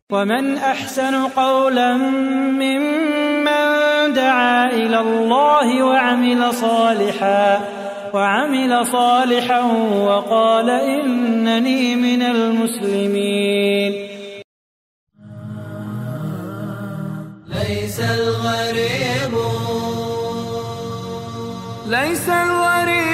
ومن احسن قولا ممن دعا الى الله وعمل صالحا وعمل صالحا وقال انني من المسلمين ليس الغريب ليس الوريد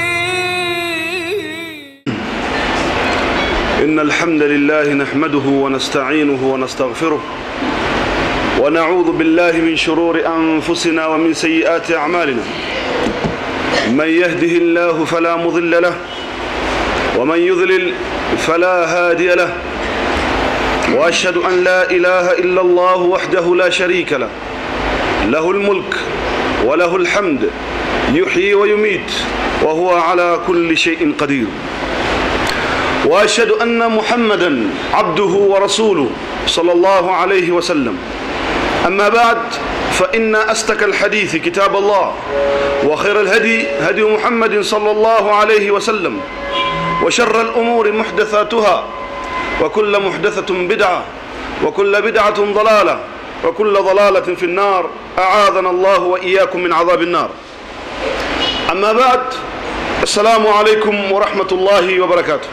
إن الحمد لله نحمده ونستعينه ونستغفره ونعوذ بالله من شرور أنفسنا ومن سيئات أعمالنا من يهده الله فلا مضل له ومن يضلل فلا هادي له وأشهد أن لا إله إلا الله وحده لا شريك له له الملك وله الحمد يحيي ويميت وهو على كل شيء قدير واشهد ان محمدا عبده ورسوله صلى الله عليه وسلم اما بعد فان استك الحديث كتاب الله وخير الهدي هدي محمد صلى الله عليه وسلم وشر الامور محدثاتها وكل محدثه بدعه وكل بدعه ضلاله وكل ضلاله في النار اعاذنا الله واياكم من عذاب النار اما بعد السلام عليكم ورحمه الله وبركاته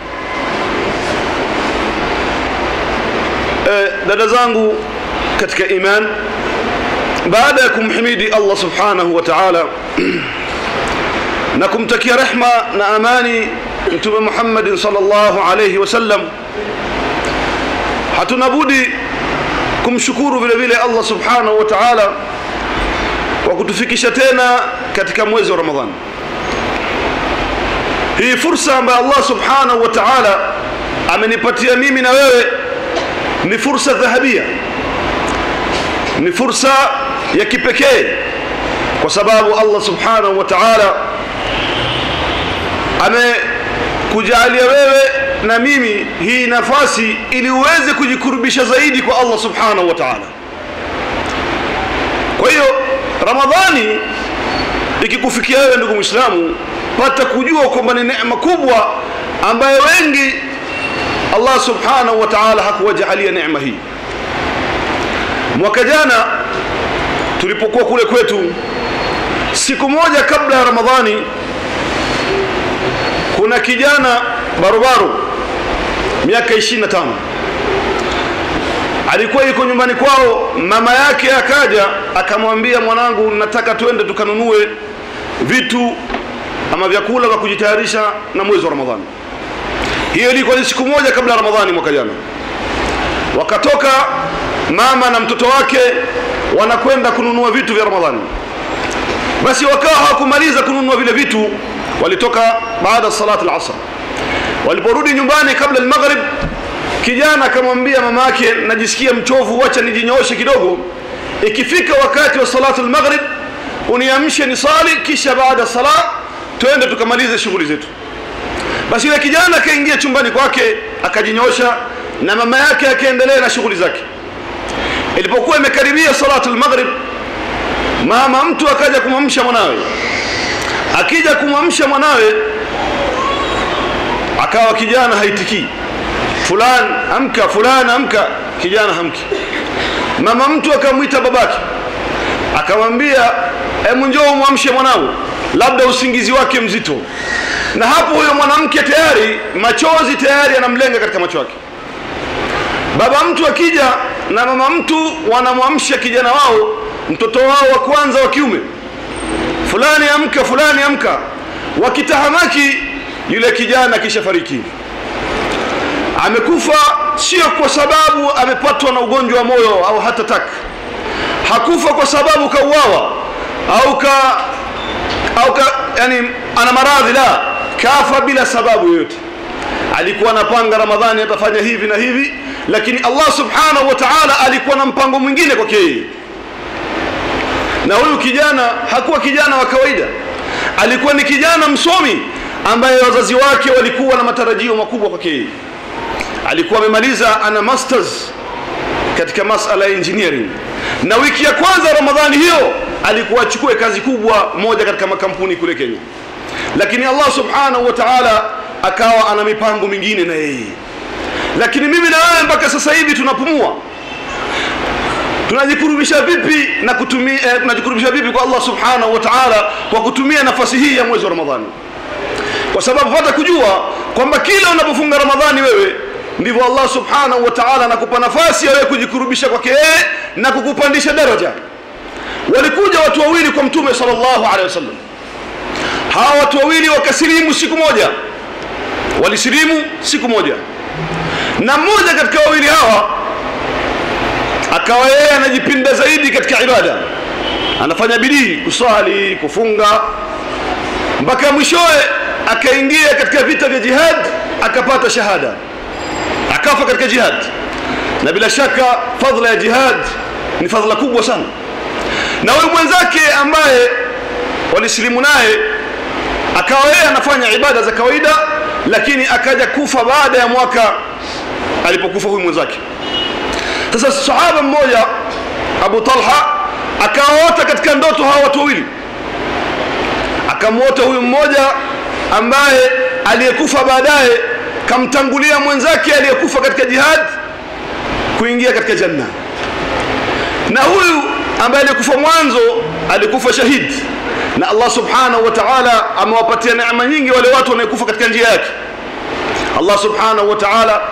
dada zangu katika iman baada ya kumhimidi Allah subhanahu wa ta'ala na kumtakia rehma na amani mtume Muhammad sallallahu alayhi wasallam hatuna budi kumshukuru vile vile Allah subhanahu wa ta'ala kwa kutufikisha tena katika mwezi wa Ramadhani hii fursa ambayo Allah subhanahu wa ta'ala amenipatia mimi na wewe ni fursa dhahabia ni fursa ya kipekee kwa sababu Allah subhanahu wa ta'ala amekujalia wewe na mimi hii nafasi ili uweze kujikurubisha zaidi kwa Allah subhanahu wa ta'ala kwa hiyo ramadhani ikikufikia wewe ndugu muislamu pata kujua kwamba ni neema kubwa ambayo wengi Allah subhanahu wa ta'ala hakuwajalia neema hii mwaka jana tulipokuwa kule kwetu siku moja kabla ya ramadhani kuna kijana barobaro miaka 25 alikuwa yuko nyumbani kwao mama yake akaja akamwambia mwanangu nataka twende tukanunue vitu ama vyakula vya kujitayarisha na mwezi wa ramadhani hiyo ilikuwa ni siku moja kabla ya ramadhani mwaka jana wakatoka mama na mtoto wake wanakwenda kununua vitu vya ramadhani basi wakawa hawakumaliza kununua vile vitu walitoka baada ya salati al-asr waliporudi nyumbani kabla al-maghrib kijana akamwambia mama yake najisikia mchovu wacha nijinyooshe kidogo ikifika wakati wa salatu al-maghrib uniamshe nisali kisha baada sala twende tukamalize shughuli zetu basi yule kijana akaingia chumbani kwake akajinyosha na mama yake akaendelea na shughuli zake ilipokuwa imekaribia salatu al-maghrib mama mtu akaja kumwamsha mwanawe akija kumwamsha mwanawe akawa kijana haitikii fulani amka fulani amka kijana hamki mama mtu akamwita babake akamwambia hebu njoo umwamshe mwanao labda usingizi wake mzito na hapo huyo mwanamke tayari machozi tayari yanamlenga katika macho yake baba mtu akija na mama mtu wanamwamsha kijana wao mtoto wao wa kwanza wa kiume fulani amka fulani amka wakitahamaki yule kijana kisha fariki amekufa sio kwa sababu amepatwa na ugonjwa wa moyo au hata tak hakufa kwa sababu kauawa au ka au ka, yani ana maradhi la kafa bila sababu yoyote alikuwa anapanga ramadhani atafanya hivi na hivi lakini Allah subhanahu wa ta'ala alikuwa na mpango mwingine kwake yeye na huyu kijana hakuwa kijana wa kawaida alikuwa ni kijana msomi ambaye wazazi wake walikuwa na matarajio makubwa kwake yeye alikuwa amemaliza ana masters katika masala ya engineering na wiki ya kwanza ramadhani hiyo alikuwa achukue kazi kubwa moja katika makampuni kule Kenya lakini Allah subhanahu wa ta'ala akawa ana mipango mingine na yeye lakini mimi na wewe mpaka sasa hivi tunapumua tunajikurubisha vipi na kutumia eh, tunajikurubisha vipi kwa Allah subhanahu wa ta'ala kwa kutumia nafasi hii ya mwezi wa Ramadhani kwa sababu pata kujua kwamba kila unapofunga Ramadhani wewe ndivyo Allah subhanahu wa ta'ala anakupa nafasi ya wewe kujikurubisha kwake yeye na kukupandisha daraja walikuja watu wawili kwa mtume sallallahu alaihi wasallam hawa watu wawili wakasilimu siku moja walisilimu siku moja na mmoja katika wawili hawa akawa yeye anajipinda zaidi katika ibada anafanya bidii kuswali kufunga mpaka mwishowe akaingia katika vita vya jihad akapata shahada akafa katika jihad na bila shaka fadhila ya jihad ni fadhila kubwa sana na huyu mwenzake ambaye walisilimu naye akawa yeye anafanya ibada za kawaida lakini akaja kufa baada ya mwaka alipokufa huyu mwenzake sasa sahaba mmoja Abu Talha akawaota katika ndoto hawa watu wawili akamwota huyu mmoja ambaye aliyekufa baadaye kamtangulia mwenzake aliyekufa katika jihad kuingia katika janna na huyu ambaye alikufa mwanzo alikufa shahidi na Allah subhanahu wa ta'ala amewapatia neema nyingi wale watu wanaokufa katika njia yake Allah subhanahu wa ta'ala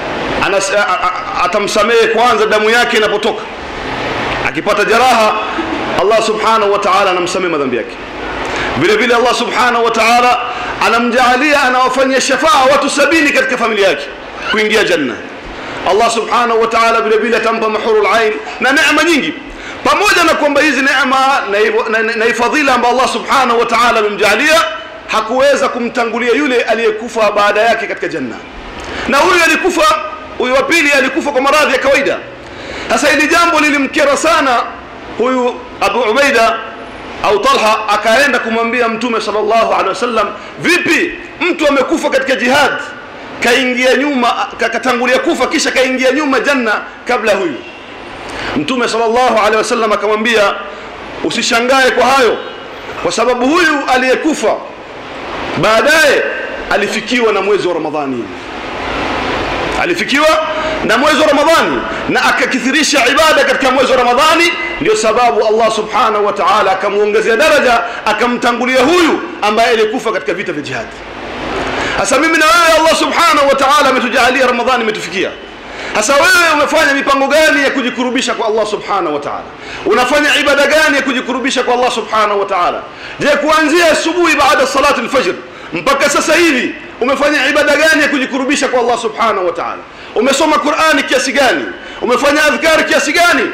atamsamehe kwanza damu yake inapotoka akipata jeraha Allah subhanahu wa ta'ala anamsamehe madhambi yake vile vile Allah subhanahu wa ta'ala anamjaalia anawafanyia shafaa watu sabini katika familia yake kuingia janna Allah subhanahu wa ta'ala vile vile atampa mahurul ain na neema nyingi pamoja na kwamba hizi neema na, na, na fadhila ambayo Allah subhanahu wa ta'ala amemjaalia hakuweza kumtangulia yule aliyekufa baada yake katika janna na huyu alikufa huyu wa pili alikufa kwa maradhi ya kawaida sasa hili jambo lilimkera sana huyu Abu Ubaida au Talha akaenda kumwambia mtume sallallahu alaihi wasallam vipi mtu amekufa katika jihad kaingia nyuma katangulia kufa kisha kaingia nyuma janna kabla huyu mtume sallallahu alaihi wasallam akamwambia usishangae kwa hayo kwa sababu huyu aliyekufa baadaye alifikiwa na mwezi wa Ramadhani alifikiwa na mwezi wa Ramadhani na akakithirisha ibada katika mwezi wa Ramadhani ndio sababu Allah subhanahu wa ta'ala akamuongezea daraja akamtangulia huyu ambaye alikufa katika vita vya jihad sasa mimi na wewe Allah subhanahu wa ta'ala ametujalia Ramadhani imetufikia sasa wewe umefanya mipango gani ya kujikurubisha kwa Allah subhanahu wa ta'ala unafanya ibada gani ya kujikurubisha kwa Allah subhanahu wa ta'ala je kuanzia asubuhi baada salati al-fajr mpaka sasa hivi umefanya ibada gani ya kujikurubisha kwa Allah subhanahu wa ta'ala umesoma Qur'ani kiasi gani umefanya adhkar kiasi gani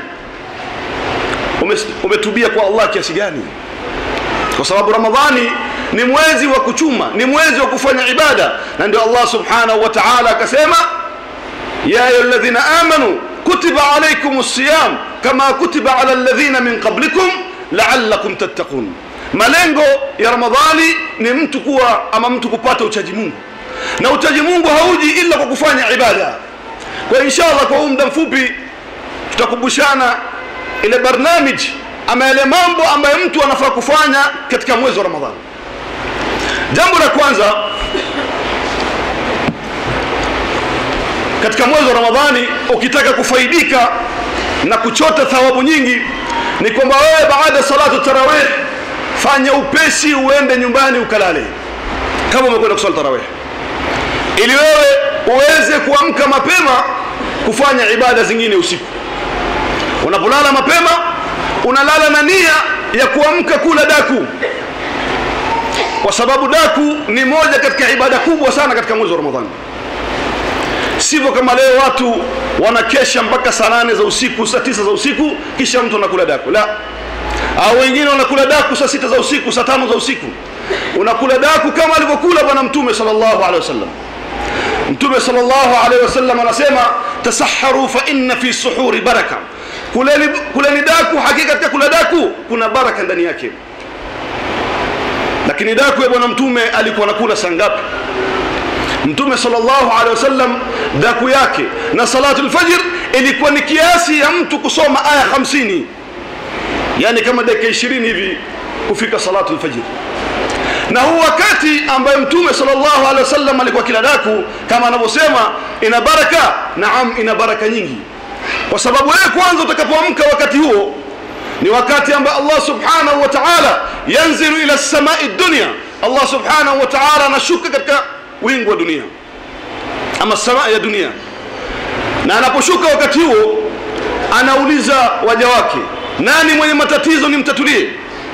umetubia kwa Allah kiasi gani kwa sababu Ramadhani ni mwezi wa kuchuma ni mwezi wa kufanya ibada na ndio Allah subhanahu wa ta'ala akasema ya ayyuhalladhina amanu kutiba alaykumus siyam kama kutiba ala alladhina min qablikum la'allakum tattaqun malengo ya ramadhani ni mtu kuwa ama mtu kupata uchaji mungu na uchaji mungu hauji ila kwa kufanya ibada kwa inshallah kwa huu muda mfupi tutakumbushana ile barnamij ama yale mambo ambayo mtu anafaa kufanya katika mwezi wa ramadhani jambo la kwanza katika mwezi wa ramadhani ukitaka kufaidika na kuchota thawabu nyingi ni kwamba wewe baada ya salatu tarawih fanya upesi uende nyumbani ukalale kama umekwenda kusali tarawih ili wewe uweze kuamka mapema kufanya ibada zingine usiku unapolala mapema unalala na nia ya kuamka kula daku kwa sababu daku ni moja katika ibada kubwa sana katika mwezi wa ramadhani sivyo kama leo watu wanakesha mpaka saa nane za usiku saa tisa za usiku kisha mtu anakula daku la au wengine wanakula daku saa sita za usiku saa tano za usiku unakula daku kama alivyokula bwana mtume sallallahu alaihi wasallam mtume sallallahu alaihi wasallam anasema tasaharu fa inna fi suhuri baraka kuleni kuleni daku hakika katika kula daku kuna baraka ndani yake lakini daku ya bwana mtume alikuwa anakula saa ngapi mtume sallallahu alaihi wasallam daku yake na salatu alfajr ilikuwa ni kiasi ya mtu kusoma aya 50 yani kama dakika 20 hivi kufika salatu alfajr na huu wakati ambaye mtume sallallahu alaihi wasallam alikuwa kila daku kama anavyosema ina baraka naam ina baraka nyingi kwa sababu wewe kwanza utakapoamka wakati huo ni wakati ambao Allah subhanahu wa ta'ala yanzilu ila samai dunya Allah subhanahu wa ta'ala anashuka katika wingu wa dunia ama samaa ya dunia na anaposhuka wakati huo anauliza waja wake nani mwenye matatizo nimtatulie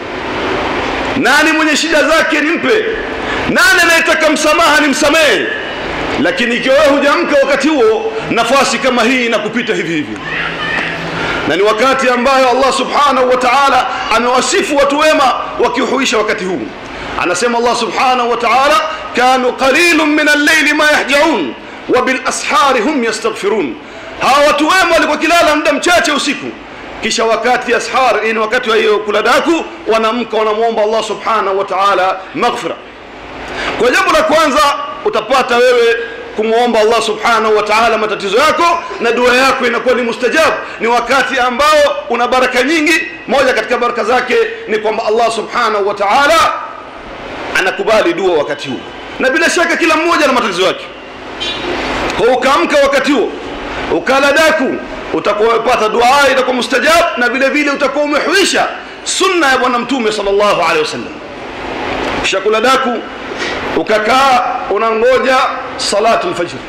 nani mwenye shida zake nimpe nani anayetaka msamaha nimsamehe lakini ikiwa wewe hujamka wakati huo nafasi kama hii inakupita hivi hivi na ni wakati ambayo Allah subhanahu wa ta'ala amewasifu watu wema wakiuhuisha wakati huu anasema Allah subhanahu wa ta'ala kanu qalilun min al-layli ma yahjaun wa bil ashari hum yastaghfirun hawa watu wema walikuwa kilala muda mchache usiku kisha wakati ashar ni wakati wa hiyo kula daku wanamka wanamuomba Allah subhanahu wa ta'ala maghfira kwa jambo la kwanza utapata wewe kumwomba Allah subhanahu wa ta'ala matatizo yako na dua yako inakuwa ni mustajab ni wakati ambao una baraka nyingi moja katika baraka zake ni kwamba Allah subhanahu wa ta'ala anakubali dua wakati huo na bila shaka kila mmoja na matatizo yake kwa ukaamka wakati huo ukala daku utakuwa umepata dua itakuwa mustajab na vile vile utakuwa umehuisha sunna ya bwana mtume sallallahu alaihi wasallam kisha kula daku ukakaa unangoja salatu alfajr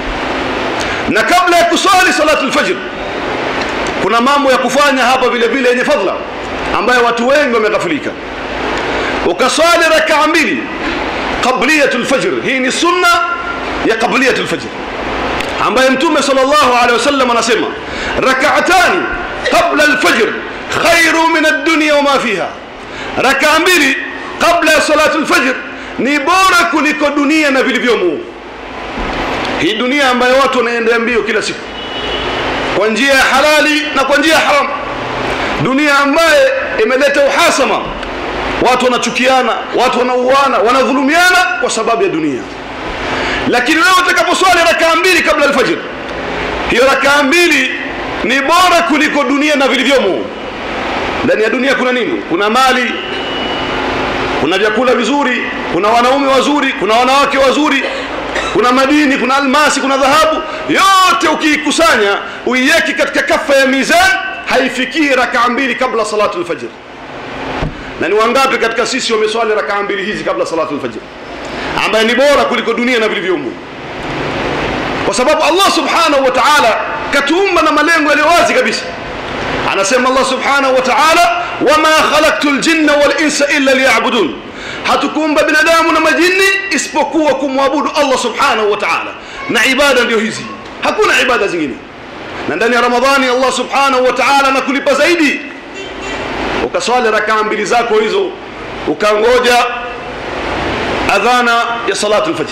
na kabla ya kusali salatu alfajr kuna mambo ya kufanya hapa vile vile yenye fadhila ambayo watu wengi wameghafilika ukaswali rakaa mbili qabliyatul fajr hii ni sunna ya qabliyatul fajr ambaye mtume sallallahu alaihi wasallam anasema rak'atani qabla alfajr khairu min ad-dunya wama fiha rakaa mbili kabla ya salatu alfajr ni bora kuliko dunia na vilivyomo hii dunia ambayo watu wanaendea mbio kila siku kwa njia ya halali na kwa njia ya haram dunia ambaye imeleta uhasama watu wanachukiana watu wanauana wanadhulumiana kwa sababu ya dunia lakini wewe utakaposwali rakaa mbili kabla alfajr hiyo rakaa mbili ni bora kuliko dunia na vilivyomo ndani ya dunia kuna nini kuna mali kuna vyakula vizuri kuna wanaume wazuri kuna wanawake wazuri kuna madini kuna almasi kuna dhahabu yote ukiikusanya uiweke katika kafa ya mizan haifikii rakaa mbili kabla salatu alfajr na ni wangapi katika sisi wameswali rakaa mbili hizi kabla salatu alfajr ambaye ni bora kuliko dunia na vilivyomo kwa sababu Allah subhanahu wa ta'ala katuumba na malengo yaliyo wazi kabisa anasema Allah subhanahu wa ta'ala wama khalaqtul jinna wal insa illa liya'budun hatukuumba binadamu na majini isipokuwa kumwabudu Allah subhanahu wa ta'ala na ibada ndio hizi hakuna ibada zingine na ndani ya ramadhani Allah subhanahu wa ta'ala anakulipa zaidi ukaswali rakaa mbili zako hizo ukangoja adhana ya salatu alfajr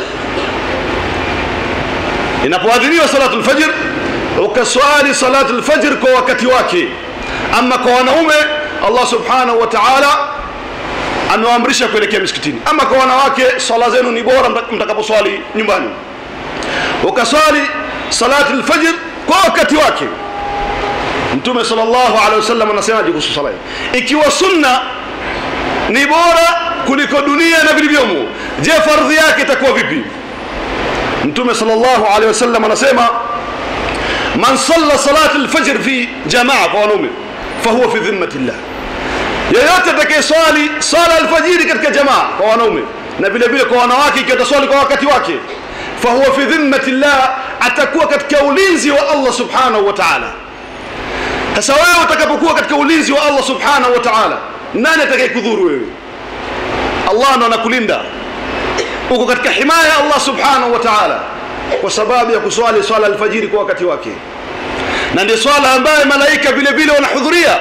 inapoadhiniwa salatu alfajr ukaswali salatu alfajr kwa wakati wake ama kwa wanaume Allah subhanahu wa ta'ala amewaamrisha kuelekea misikitini ama kwa wanawake swala zenu ni bora mtakaposwali nyumbani ukaswali salatu alfajr kwa wakati wake mtume sallallahu alaihi wasallam anasemaje kuhusu sala ikiwa sunna ni bora kuliko dunia na vilivyomo je fardhi yake itakuwa vipi mtume sallallahu alaihi wasallam anasema man salla salat alfajr fi jamaa kwa wanaume fahuwa fi dhimmati llah yeyote atakayeswali sala alfajiri katika jamaa kwa wanaume na vile vile kwa wanawake ikiwa ataswali kwa wakati wake fahuwa fi dhimmati llah atakuwa katika ulinzi wa Allah subhanahu wa ta'ala sasa wewe utakapokuwa katika ulinzi wa Allah subhanahu wa ta'ala nani atakayekudhuru wewe Allah ndo anakulinda uko katika himaya ya Allah subhanahu wa ta'ala kwa sababu ya kuswali swala alfajiri kwa wakati wake na ndio swala ambaye malaika vile vile wanahudhuria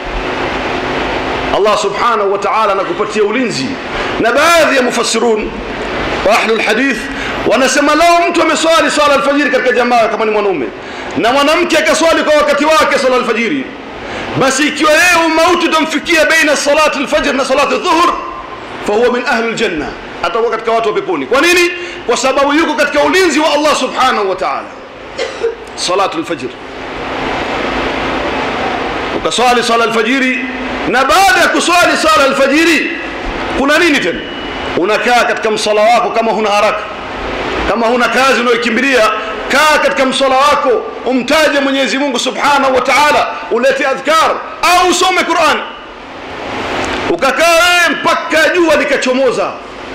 Allah subhanahu wa ta'ala anakupatia ulinzi na baadhi ya mufassirun wa ahlul hadith wanasema lao mtu ameswali swala alfajiri katika jamaa kama ni mwanaume na mwanamke akaswali kwa wakati wake swala alfajiri basi ikiwa yeye umauti utamfikia baina salati alfajr na salati dhuhur fahuwa min ahli aljanna atakuwa katika watu wa peponi kwa nini kwa sababu yuko katika ulinzi wa Allah subhanahu wa ta'ala salatu alfajr ukaswali sala alfajiri na baada ya kuswali sala alfajiri kuna nini tena unakaa katika msala wako kama huna haraka kama huna kazi unayokimbilia kaa katika msala wako umtaje mwenyezi mungu subhanahu wa taala ulete adhkar au usome quran ukakaa wewe mpaka jua likachomoza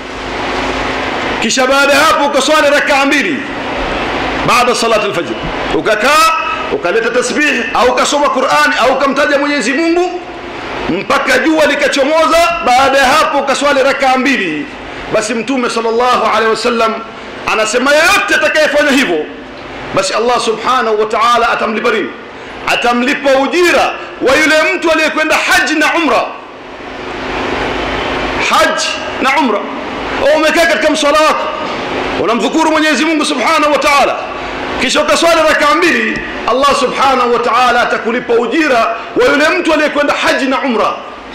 kisha baada ya hapo ukaswali rakaa mbili baada salati lfajr ukakaa ukaleta tasbih au ukasoma qurani au ukamtaja mwenyezi mungu mpaka jua likachomoza baada ya hapo ukaswali rakaa mbili basi mtume sallallahu alaihi wasallam anasema yeyote atakayefanya hivyo basi allah subhanahu wa taala atamlipa nini atamlipa ujira wa yule mtu aliyekwenda haji na umra haji na umra au umekaa katika mswala wako unamdhukuru mwenyezi mungu subhanahu wa taala kisha ukaswali rakaa mbili allah subhanahu wa taala atakulipa ujira wa yule mtu aliyekwenda haji na umra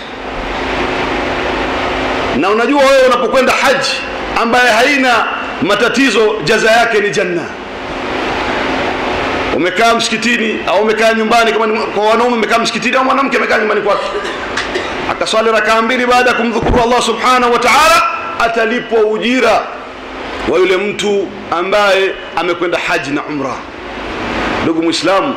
na unajua wewe unapokwenda haji ambaye haina matatizo jaza yake ni janna umekaa msikitini au umekaa nyumbani kama ni- kwa wanaume umekaa msikitini au mwanamke amekaa nyumbani kwake akaswali rakaa mbili baada ya kumdhukuru allah subhanahu wa taala atalipwa ujira wa yule mtu ambaye amekwenda haji na umra ndugu mwislamu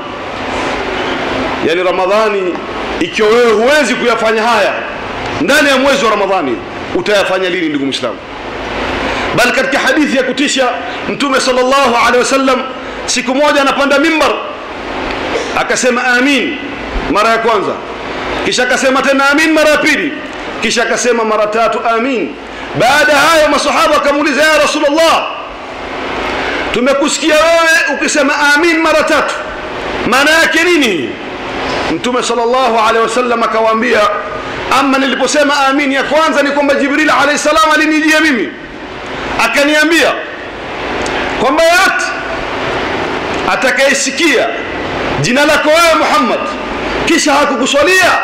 yani ramadhani ikiwa wewe huwezi kuyafanya haya ndani ya mwezi wa ramadhani utayafanya lini ndugu mwislamu bali katika hadithi ya kutisha mtume sallallahu alaihi wasallam siku moja anapanda mimbar akasema amin mara ya kwanza kisha akasema tena amin mara ya pili kisha akasema mara tatu amin baada ya hayo masahaba akamuuliza ya rasulullah tumekusikia wewe ukisema amin mara tatu maana yake nini mtume sallallahu alaihi wasallam akawaambia ama niliposema amin ya kwanza ni kwamba jibril alaihi salam alinijia mimi akaniambia kwamba yote atakayesikia jina lako wewe muhammad kisha hakukuswalia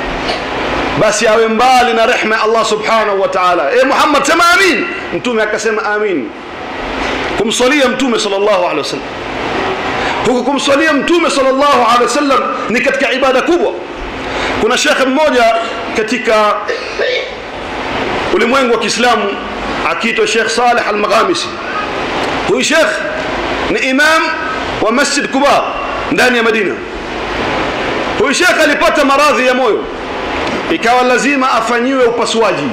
basi awe mbali na rehma ya allah subhanahu wa taala e muhammad sema amin mtume akasema amin kumswalia mtume sallallahu alaihi wasallam huku kumswalia mtume sallallahu alaihi wasallam ni katika ibada kubwa kuna shekhe mmoja katika ulimwengu wa kiislamu akiitwa shekh saleh almaghamisi huyu shekh ni imam wa masjid kuba ndani ya madina huyu shekh alipata maradhi ya moyo ikawa lazima afanyiwe upasuaji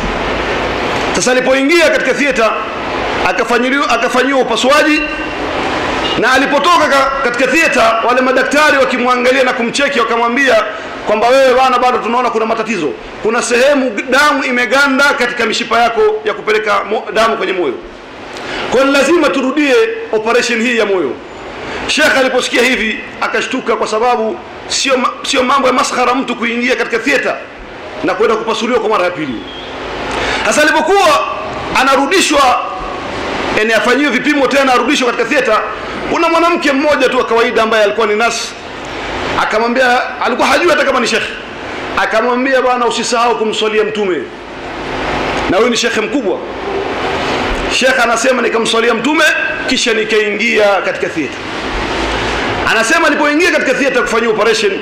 sasa alipoingia katika thieta akafanyiwa akafanyiwa upasuaji na alipotoka ka- katika thieta wale madaktari wakimwangalia na kumcheki wakamwambia kwamba wewe bana bado tunaona kuna matatizo kuna sehemu damu imeganda katika mishipa yako ya kupeleka mo, damu kwenye moyo kwa hiyo lazima turudie operation hii ya moyo shekh aliposikia hivi akashtuka kwa sababu sio ma- sio mambo ya maskhara mtu kuingia katika thieta na kwenda kupasuliwa kwa mara ya pili sasa alipokuwa anarudishwa yani afanyiwe vipimo tena arudishwe katika thieta kuna mwanamke mmoja tu wa kawaida ambaye alikuwa ni nasi akamwambia alikuwa hajui hata kama ni shekhe akamwambia bwana usisahau kumswalia mtume na huyu ni shekhe mkubwa shekhe anasema nikamswalia mtume kisha nikaingia katika theater anasema alipoingia katika theater kufanyia operation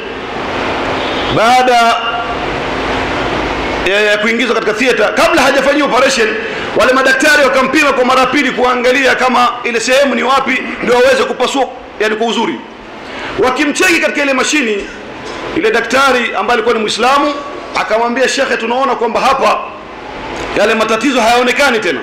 baada ya ya kuingizwa katika theater kabla hajafanyia operation wale madaktari wakampima kwa mara pili kuangalia kama ile sehemu ni wapi ndio waweze kupasua yani kwa uzuri wakimcheki katika ile mashini ile daktari ambaye alikuwa ni mwislamu akamwambia shekhe tunaona kwamba hapa yale matatizo hayaonekani tena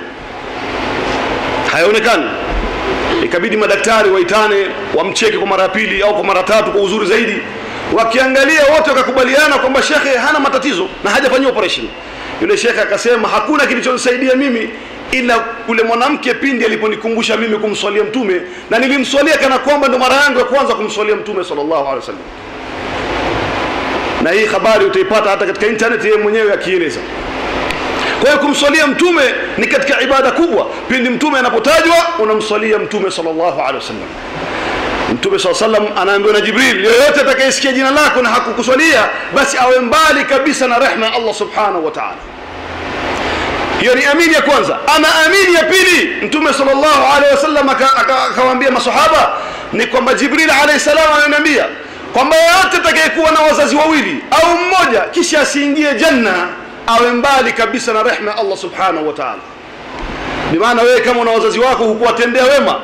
hayaonekani ikabidi madaktari waitane wamcheke kwa mara ya pili au kwa mara tatu kwa uzuri zaidi wakiangalia wote wakakubaliana kwamba shekhe hana matatizo na hajafanyia operation yule shekhe akasema hakuna kilichonisaidia mimi ila yule mwanamke pindi aliponikumbusha mimi kumswalia mtume na nilimswalia kana kwamba ndo mara yangu ya kwanza kumswalia mtume sallallahu alaihi wasallam na hii habari utaipata hata katika internet yeye mwenyewe akieleza kwa hiyo kumswalia mtume ni katika ibada kubwa pindi mtume anapotajwa unamswalia mtume sallallahu alaihi wasallam mtume saa salam anaambiwa na jibril yoyote atakayesikia jina lako na hakukuswalia basi awe mbali kabisa na rehma ya allah subhanahu wa taala hiyo ni amini ya kwanza ama amini ya pili mtume sallallahu alaihi wasallam aka- aka- akawaambia masahaba ni kwamba jibril alaihi salam ananiambia kwamba yoyote atakayekuwa na wazazi wawili au mmoja kisha asiingie janna awe mbali kabisa na rehma ya allah subhanahu wa taala bimaana wewe kama una wazazi wako hukuwatendea wema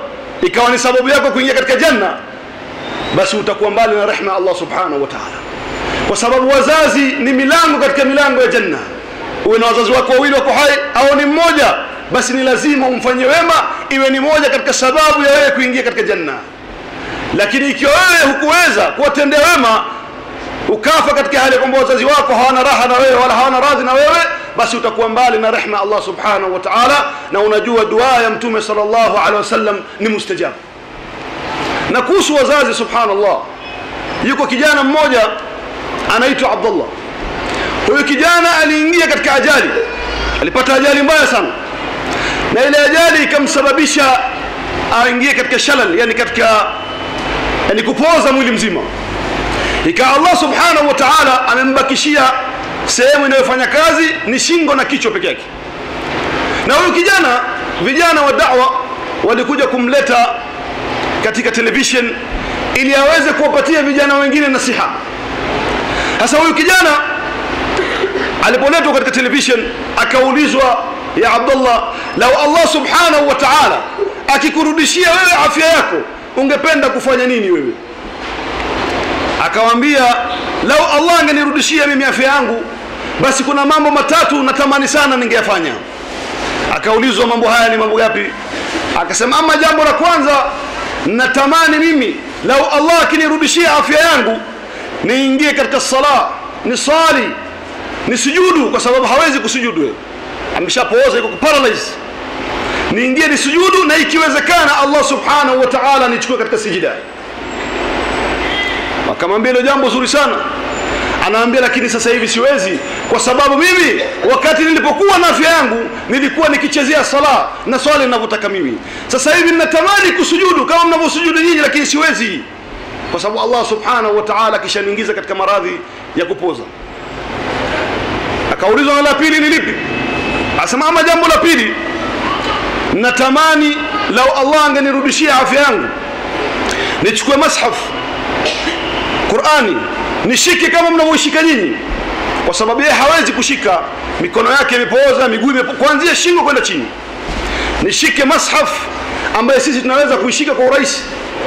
ikawa ni sababu yako kuingia katika janna basi utakuwa mbali na rehma Allah subhanahu wa ta'ala kwa sababu wazazi ni milango katika milango ya janna uwe na wazazi wako wawili wako hai au ni mmoja basi ni lazima umfanyie wema iwe ni moja katika sababu ya wewe kuingia katika janna lakini ikiwa wewe hukuweza kuwatendea wema ukafa katika hali ya kwamba wazazi wako hawana raha na wewe wala hawana radhi na wewe basi utakuwa mbali na rehma Allah subhanahu wa ta'ala na unajua dua ya mtume sallallahu alaihi wasallam ni mustajabu na kuhusu wazazi subhanallah yuko kijana mmoja anaitwa Abdullah huyu kijana aliingia katika ajali alipata ajali mbaya sana na ile ajali ikamsababisha aingie katika shalal yani katika yani kupoza mwili mzima ikawa Allah subhanahu wa ta'ala amembakishia sehemu inayofanya kazi ni shingo na kichwa peke yake na huyu kijana vijana wa da'wa walikuja kumleta katika television ili aweze kuwapatia vijana wengine nasiha sasa huyu kijana alipoletwa katika television akaulizwa ya Abdullah lau Allah subhanahu wa ta'ala akikurudishia wewe afya yako ungependa kufanya nini wewe akawambia lau Allah angenirudishia mimi afya yangu basi kuna mambo matatu natamani sana ningeyafanya akaulizwa mambo haya ni mambo gapi akasema ama jambo la kwanza natamani mimi lau Allah akinirudishia afya yangu niingie katika sala ni swali ni sujudu kwa sababu hawezi kusujudu ameshapooza yuko paralyze niingie ni sujudu na ikiwezekana Allah subhanahu wa ta'ala nichukue katika sijida akamwambia hilo jambo zuri sana anaambia lakini sasa hivi siwezi kwa sababu mimi wakati nilipokuwa na afya yangu nilikuwa nikichezea sala na swali ninavyotaka mimi sasa hivi ninatamani kusujudu kama mnavyosujudu nyinyi lakini siwezi kwa sababu Allah subhanahu wa ta'ala kishaniingiza katika maradhi ya kupoza akaulizwa na la pili ni lipi asema ama jambo la pili natamani lau Allah angenirudishia afya yangu nichukue mashaf Qur'ani nishike kama mnavyoshika nyinyi kwa sababu yeye hawezi kushika mikono yake imepooza miguu imepo kuanzia shingo kwenda chini nishike mashaf ambaye sisi tunaweza kuishika kwa urahisi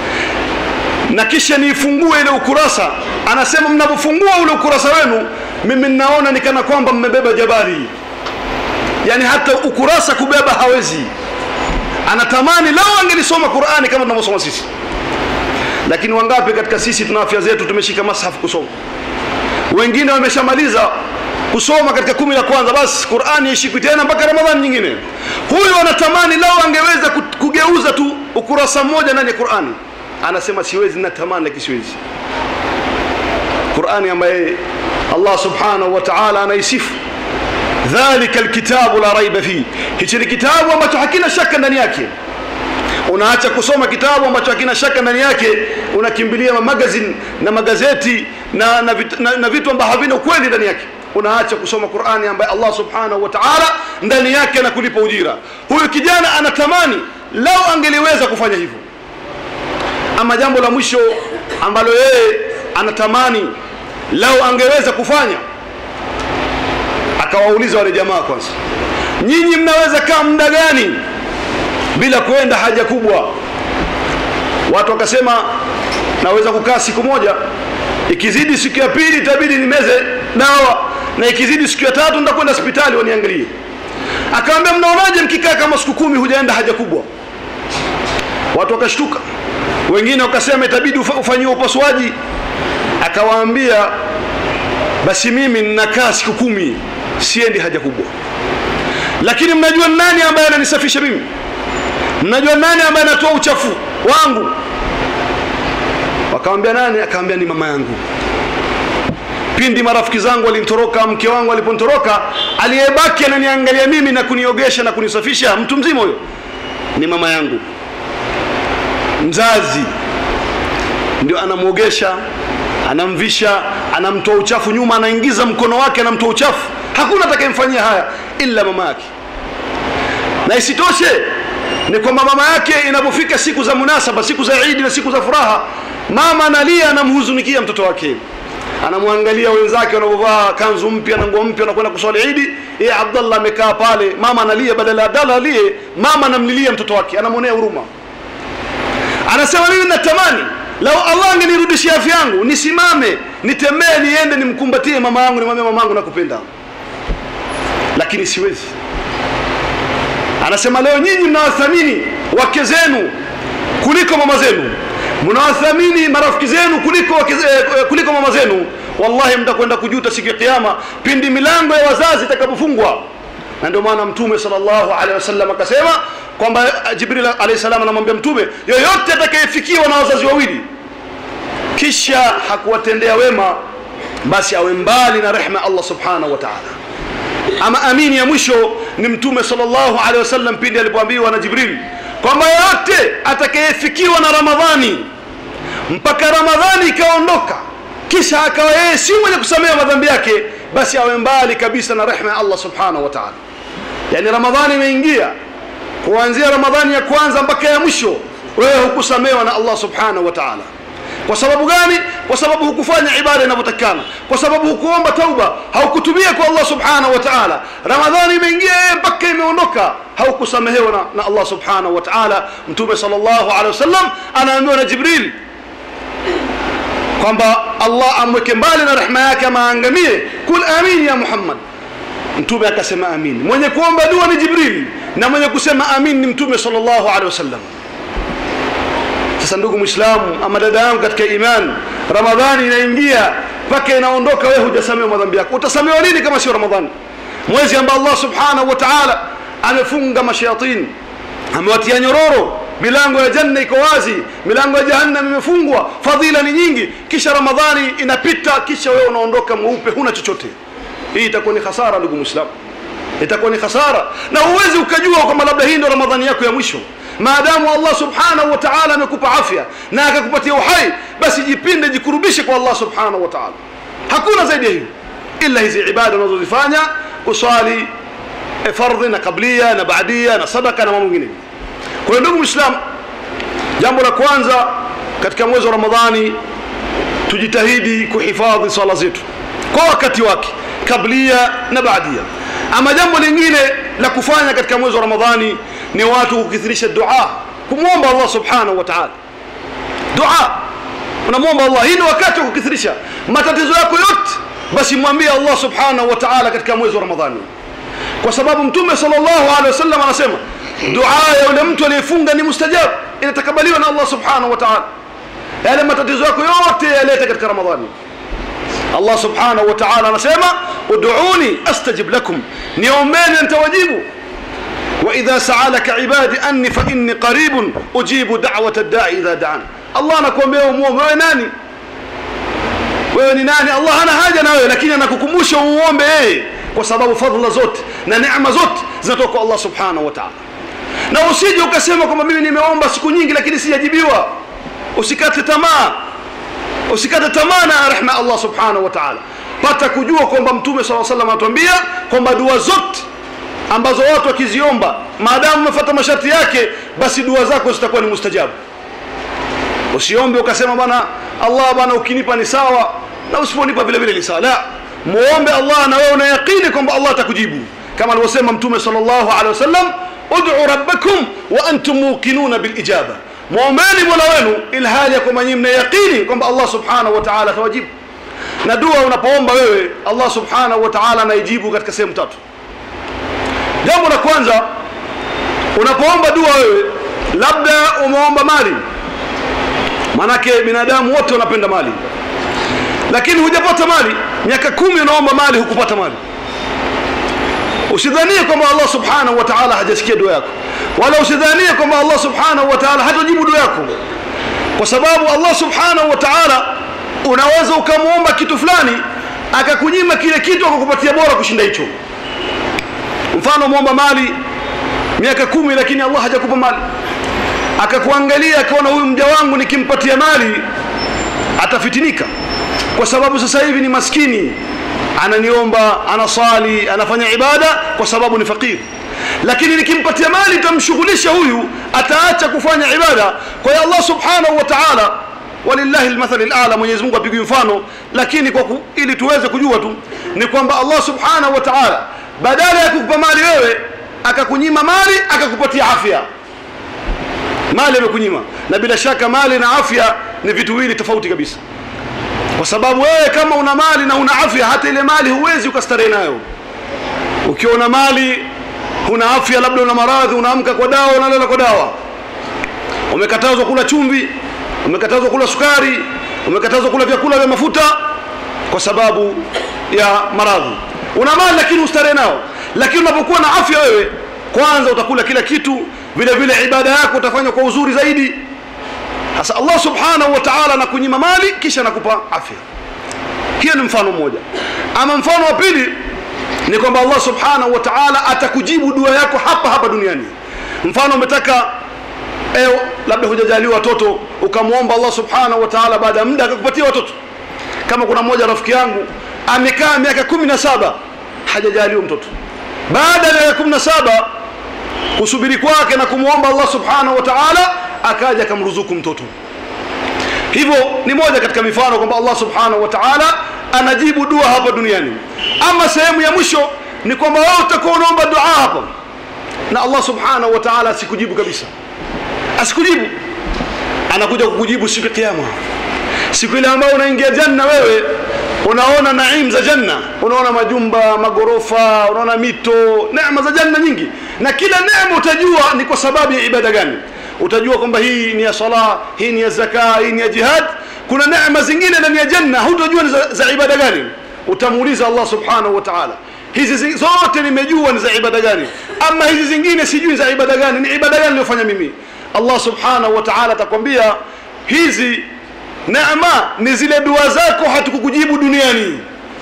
na kisha niifungue ile ukurasa anasema mnapofungua ule ukurasa wenu mimi ninaona ni kana kwamba mmebeba jabali yani hata ukurasa kubeba hawezi anatamani lao angelisoma Qur'ani kama tunavyosoma sisi lakini wangapi katika sisi tuna afya zetu tumeshika mashafu kusoma wengine wameshamaliza kusoma katika kumi la kwanza basi Qur'ani ishikwi tena mpaka Ramadhani nyingine huyu anatamani lao angeweza kugeuza tu ukurasa mmoja ndani ya Qur'ani anasema siwezi natamani lakini siwezi Qur'ani ambaye Allah subhanahu wa ta'ala anaisifu dhalika alkitabu la raiba fi hichi ni kitabu ambacho hakina shaka ndani yake unaacha kusoma kitabu ambacho hakina shaka ndani yake unakimbilia magazine na magazeti na, na, vit, na, na vitu ambavyo havina ukweli ndani yake unaacha kusoma Qur'ani ambaye Allah subhanahu wa ta'ala ndani yake anakulipa ujira huyu kijana anatamani lao angeliweza kufanya hivyo ama jambo la mwisho ambalo yeye anatamani lao angeweza kufanya akawauliza wale jamaa kwanza nyinyi mnaweza kaa muda gani bila kwenda haja kubwa watu wakasema naweza kukaa siku moja ikizidi siku ya pili itabidi nimeze dawa na ikizidi siku ya tatu nitakwenda hospitali waniangalie akamwambia mnaonaje mkikaa kama siku kumi hujaenda haja kubwa watu wakashtuka wengine wakasema itabidi ufanyiwe upasuaji akawaambia basi mimi ninakaa siku kumi siendi haja kubwa lakini mnajua nani ambaye ananisafisha mimi mnajua nani ambaye anatoa uchafu wangu wakamwambia nani akamwambia ni mama yangu pindi marafiki zangu walinitoroka mke wangu aliponitoroka aliyebaki ananiangalia mimi na kuniogesha na kunisafisha mtu mzima huyo ni mama yangu mzazi ndio anamwogesha anamvisha anamtoa uchafu nyuma anaingiza mkono wake anamtoa uchafu hakuna atakayemfanyia haya ila mama yake na isitoshe ni kwamba mama yake inapofika siku za munasaba siku za idi na siku za furaha mama analia anamhuzunikia mtoto wake anamwangalia wenzake wanaovaa kanzu mpya na nguo mpya wanakwenda kuswali idi yeye abdallah amekaa pale mama analia badala ya abdallah alie mama anamlilia mtoto wake anamwonea huruma anasema mimi natamani lau allah angenirudishia afya yangu nisimame nitembee niende nimkumbatie mama yangu nimwambie mama yangu nakupenda lakini siwezi anasema leo nyinyi mnawathamini wake zenu kuliko mama zenu mnawathamini marafiki zenu kuliko, wake, eh, kuliko mama zenu wallahi mtakwenda kujuta siku ya kiyama pindi milango ya wazazi itakapofungwa na ndio maana mtume sallallahu alaihi wasallam akasema kwamba jibril alayhi salam anamwambia mtume yoyote atakayefikiwa na wazazi wawili kisha hakuwatendea wema basi awe mbali na rehma Allah subhanahu wa ta'ala ama amini ya mwisho ni mtume sallallahu alaihi wasallam pindi alipoambiwa na jibril kwamba yoyote atakayefikiwa na ramadhani mpaka ramadhani ikaondoka kisha akawa yeye si mwenye kusamehe madhambi yake basi awe mbali kabisa na rehma ya Allah subhanahu wa ta'ala yani ramadhani imeingia kuanzia ramadhani ya kwanza mpaka ya mwisho wewe hukusamewa na Allah subhanahu wa ta'ala kwa sababu gani kwa sababu hukufanya ibada inavyotakana kwa sababu hukuomba tauba haukutubia kwa Allah subhanahu wa ta'ala ramadhani imeingia mpaka imeondoka haukusamehewa na, na Allah subhanahu wa ta'ala mtume sallallahu alaihi wasallam anaambiwa na jibril kwamba Allah amweke mbali na rehema yake ama aangamie kul amin ya Muhammad mtume akasema amin mwenye kuomba dua ni jibril na mwenye kusema amin ni mtume sallallahu alaihi wasallam sasa ndugu muislamu ama dada yangu katika iman ramadhani inaingia mpaka inaondoka wewe hujasamehewa madhambi yako utasamehewa nini kama sio ramadhani mwezi ambao Allah subhanahu wa ta'ala amefunga mashayatin amewatia nyororo milango ya janna iko wazi milango ya jahannam imefungwa fadhila ni nyingi kisha ramadhani inapita kisha wewe unaondoka mweupe huna chochote hii itakuwa ni hasara ndugu muislamu itakuwa ni hasara na huwezi ukajua kwamba labda hii ndio ramadhani yako ya mwisho maadamu Allah subhanahu wa ta'ala amekupa afya na akakupatia uhai basi jipinde jikurubishe kwa Allah subhanahu wa ta'ala hakuna zaidi ya hiyo ila hizi ibada unazozifanya uswali fardhi na kablia na baadia na sadaka na mambo mengine kwa hiyo ndugu muislam jambo la kwanza katika mwezi wa ramadhani tujitahidi kuhifadhi swala zetu kwa wakati wake kablia na baadia ama jambo lingine la kufanya katika mwezi wa ramadhani ni watu kukithirisha dua kumwomba Allah subhanahu wa ta'ala dua unamwomba Allah hii ni wakati wa kukithirisha matatizo yako yote basi mwambie Allah subhanahu wa ta'ala katika mwezi wa ramadhani kwa sababu mtume sallallahu alaihi wasallam anasema dua ya yule mtu aliyefunga ni mustajab inatakabaliwa na Allah subhanahu wa ta'ala yale matatizo yako yote yalete katika ramadhani Allah subhanahu wa ta'ala anasema ud'uni astajib lakum niombeni nitawajibu وإذا سألك عبادي أني فإني قريب أجيب دعوة الداعي إذا دعان الله anakuambia umuombe wewe nani wewe ni nani Allah hana haja na wewe lakini anakukumbusha umuombe yeye kwa sababu fadhila zote na neema zote zinatoka kwa Allah subhanahu wa ta'ala na usije ukasema kwamba mimi nimeomba siku nyingi lakini sijajibiwa usikate tamaa usikate tamaa na rehema Allah subhanahu wa ta'ala pata kujua kwamba mtume sallallahu alaihi wasallam anatuambia kwamba dua zote ambazo watu wakiziomba maadamu umefuata masharti yake basi dua zako zitakuwa ni mustajabu usiombe ukasema bwana Allah bwana ukinipa ni sawa na usiponipa vile vile ni sawa la muombe Allah na wewe una yaqini kwamba Allah atakujibu kama alivyosema mtume sallallahu alaihi wasallam ud'u rabbakum wa antum muqinuna bil ijaba muombeni mola wenu ilhali ya kwamba nyinyi mna yaqini kwamba Allah subhanahu wa ta'ala atawajibu na dua unapoomba wewe Allah subhanahu wa ta'ala anaijibu katika sehemu tatu jambo la kwanza unapoomba dua wewe labda umeomba mali manake binadamu wote wanapenda mali lakini hujapata mali miaka kumi unaomba mali hukupata mali usidhanie kwamba Allah subhanahu wa ta'ala hajasikia dua yako wala usidhanie kwamba Allah subhanahu wa ta'ala hatajibu dua yako kwa sababu Allah subhanahu wa ta'ala unaweza ukamwomba kitu fulani akakunyima kile kitu akakupatia bora kushinda hicho mfano muomba mali miaka kumi lakini Allah hajakupa mali akakuangalia akaona huyu mja wangu nikimpatia mali atafitinika kwa sababu sasa hivi ni maskini ananiomba anasali anafanya ibada kwa sababu ni fakiri lakini nikimpatia mali itamshughulisha huyu ataacha kufanya ibada kwa hiyo Allah subhanahu wa ta'ala walillahi almathal alala Mwenyezi Mungu apigwe mfano lakini kwa ku, ili tuweze kujua tu ni kwamba Allah subhanahu wa ta'ala badala ya kukupa mali wewe akakunyima mali akakupatia afya mali amekunyima na bila shaka mali na afya ni vitu viwili tofauti kabisa kwa sababu wewe kama una mali na una afya hata ile mali huwezi ukastarehe nayo ukiwa una mali huna afya labda una maradhi unaamka kwa dawa unalala kwa dawa umekatazwa kula chumvi umekatazwa kula sukari umekatazwa kula vyakula vya mafuta kwa sababu ya maradhi una mali lakini ustarehe nao lakini unapokuwa na afya wewe kwanza utakula kila kitu vile vile ibada yako utafanya kwa uzuri zaidi sasa Allah subhanahu wa ta'ala anakunyima mali kisha anakupa afya hiyo ni mfano mmoja ama mfano wa pili ni kwamba Allah subhanahu wa ta'ala atakujibu dua yako hapa hapa duniani mfano umetaka eo labda hujajaliwa watoto ukamwomba Allah subhanahu wa ta'ala baada ya muda akakupatia watoto kama kuna mmoja rafiki yangu amekaa miaka kumi na saba hajajaliwa mtoto baada ya miaka kumi na saba kusubiri kwake na kumwomba Allah subhanahu wa ta'ala akaja akamruzuku mtoto hivyo ni moja katika mifano kwamba Allah subhanahu wa ta'ala anajibu dua hapa duniani ama sehemu ya mwisho ni kwamba wewe utakuwa unaomba dua hapa na Allah subhanahu wa ta'ala asikujibu kabisa asikujibu anakuja kukujibu siku ya kiyama siku ile ambayo unaingia janna wewe unaona naim za janna unaona majumba magorofa unaona mito neema za janna nyingi na kila neema utajua ni kwa sababu ya ibada gani utajua kwamba hii ni ya sala hii ni ya zaka hii ni ya jihad kuna neema zingine ndani ya janna hutojua ni za, za ibada gani utamuuliza Allah subhanahu wa ta'ala hizi zi- zote nimejua ni za ibada gani ama hizi zingine sijui za ibada gani ni ibada gani niliyofanya mimi Allah subhanahu wa ta'ala atakwambia hizi neema ni zile dua zako hatukukujibu duniani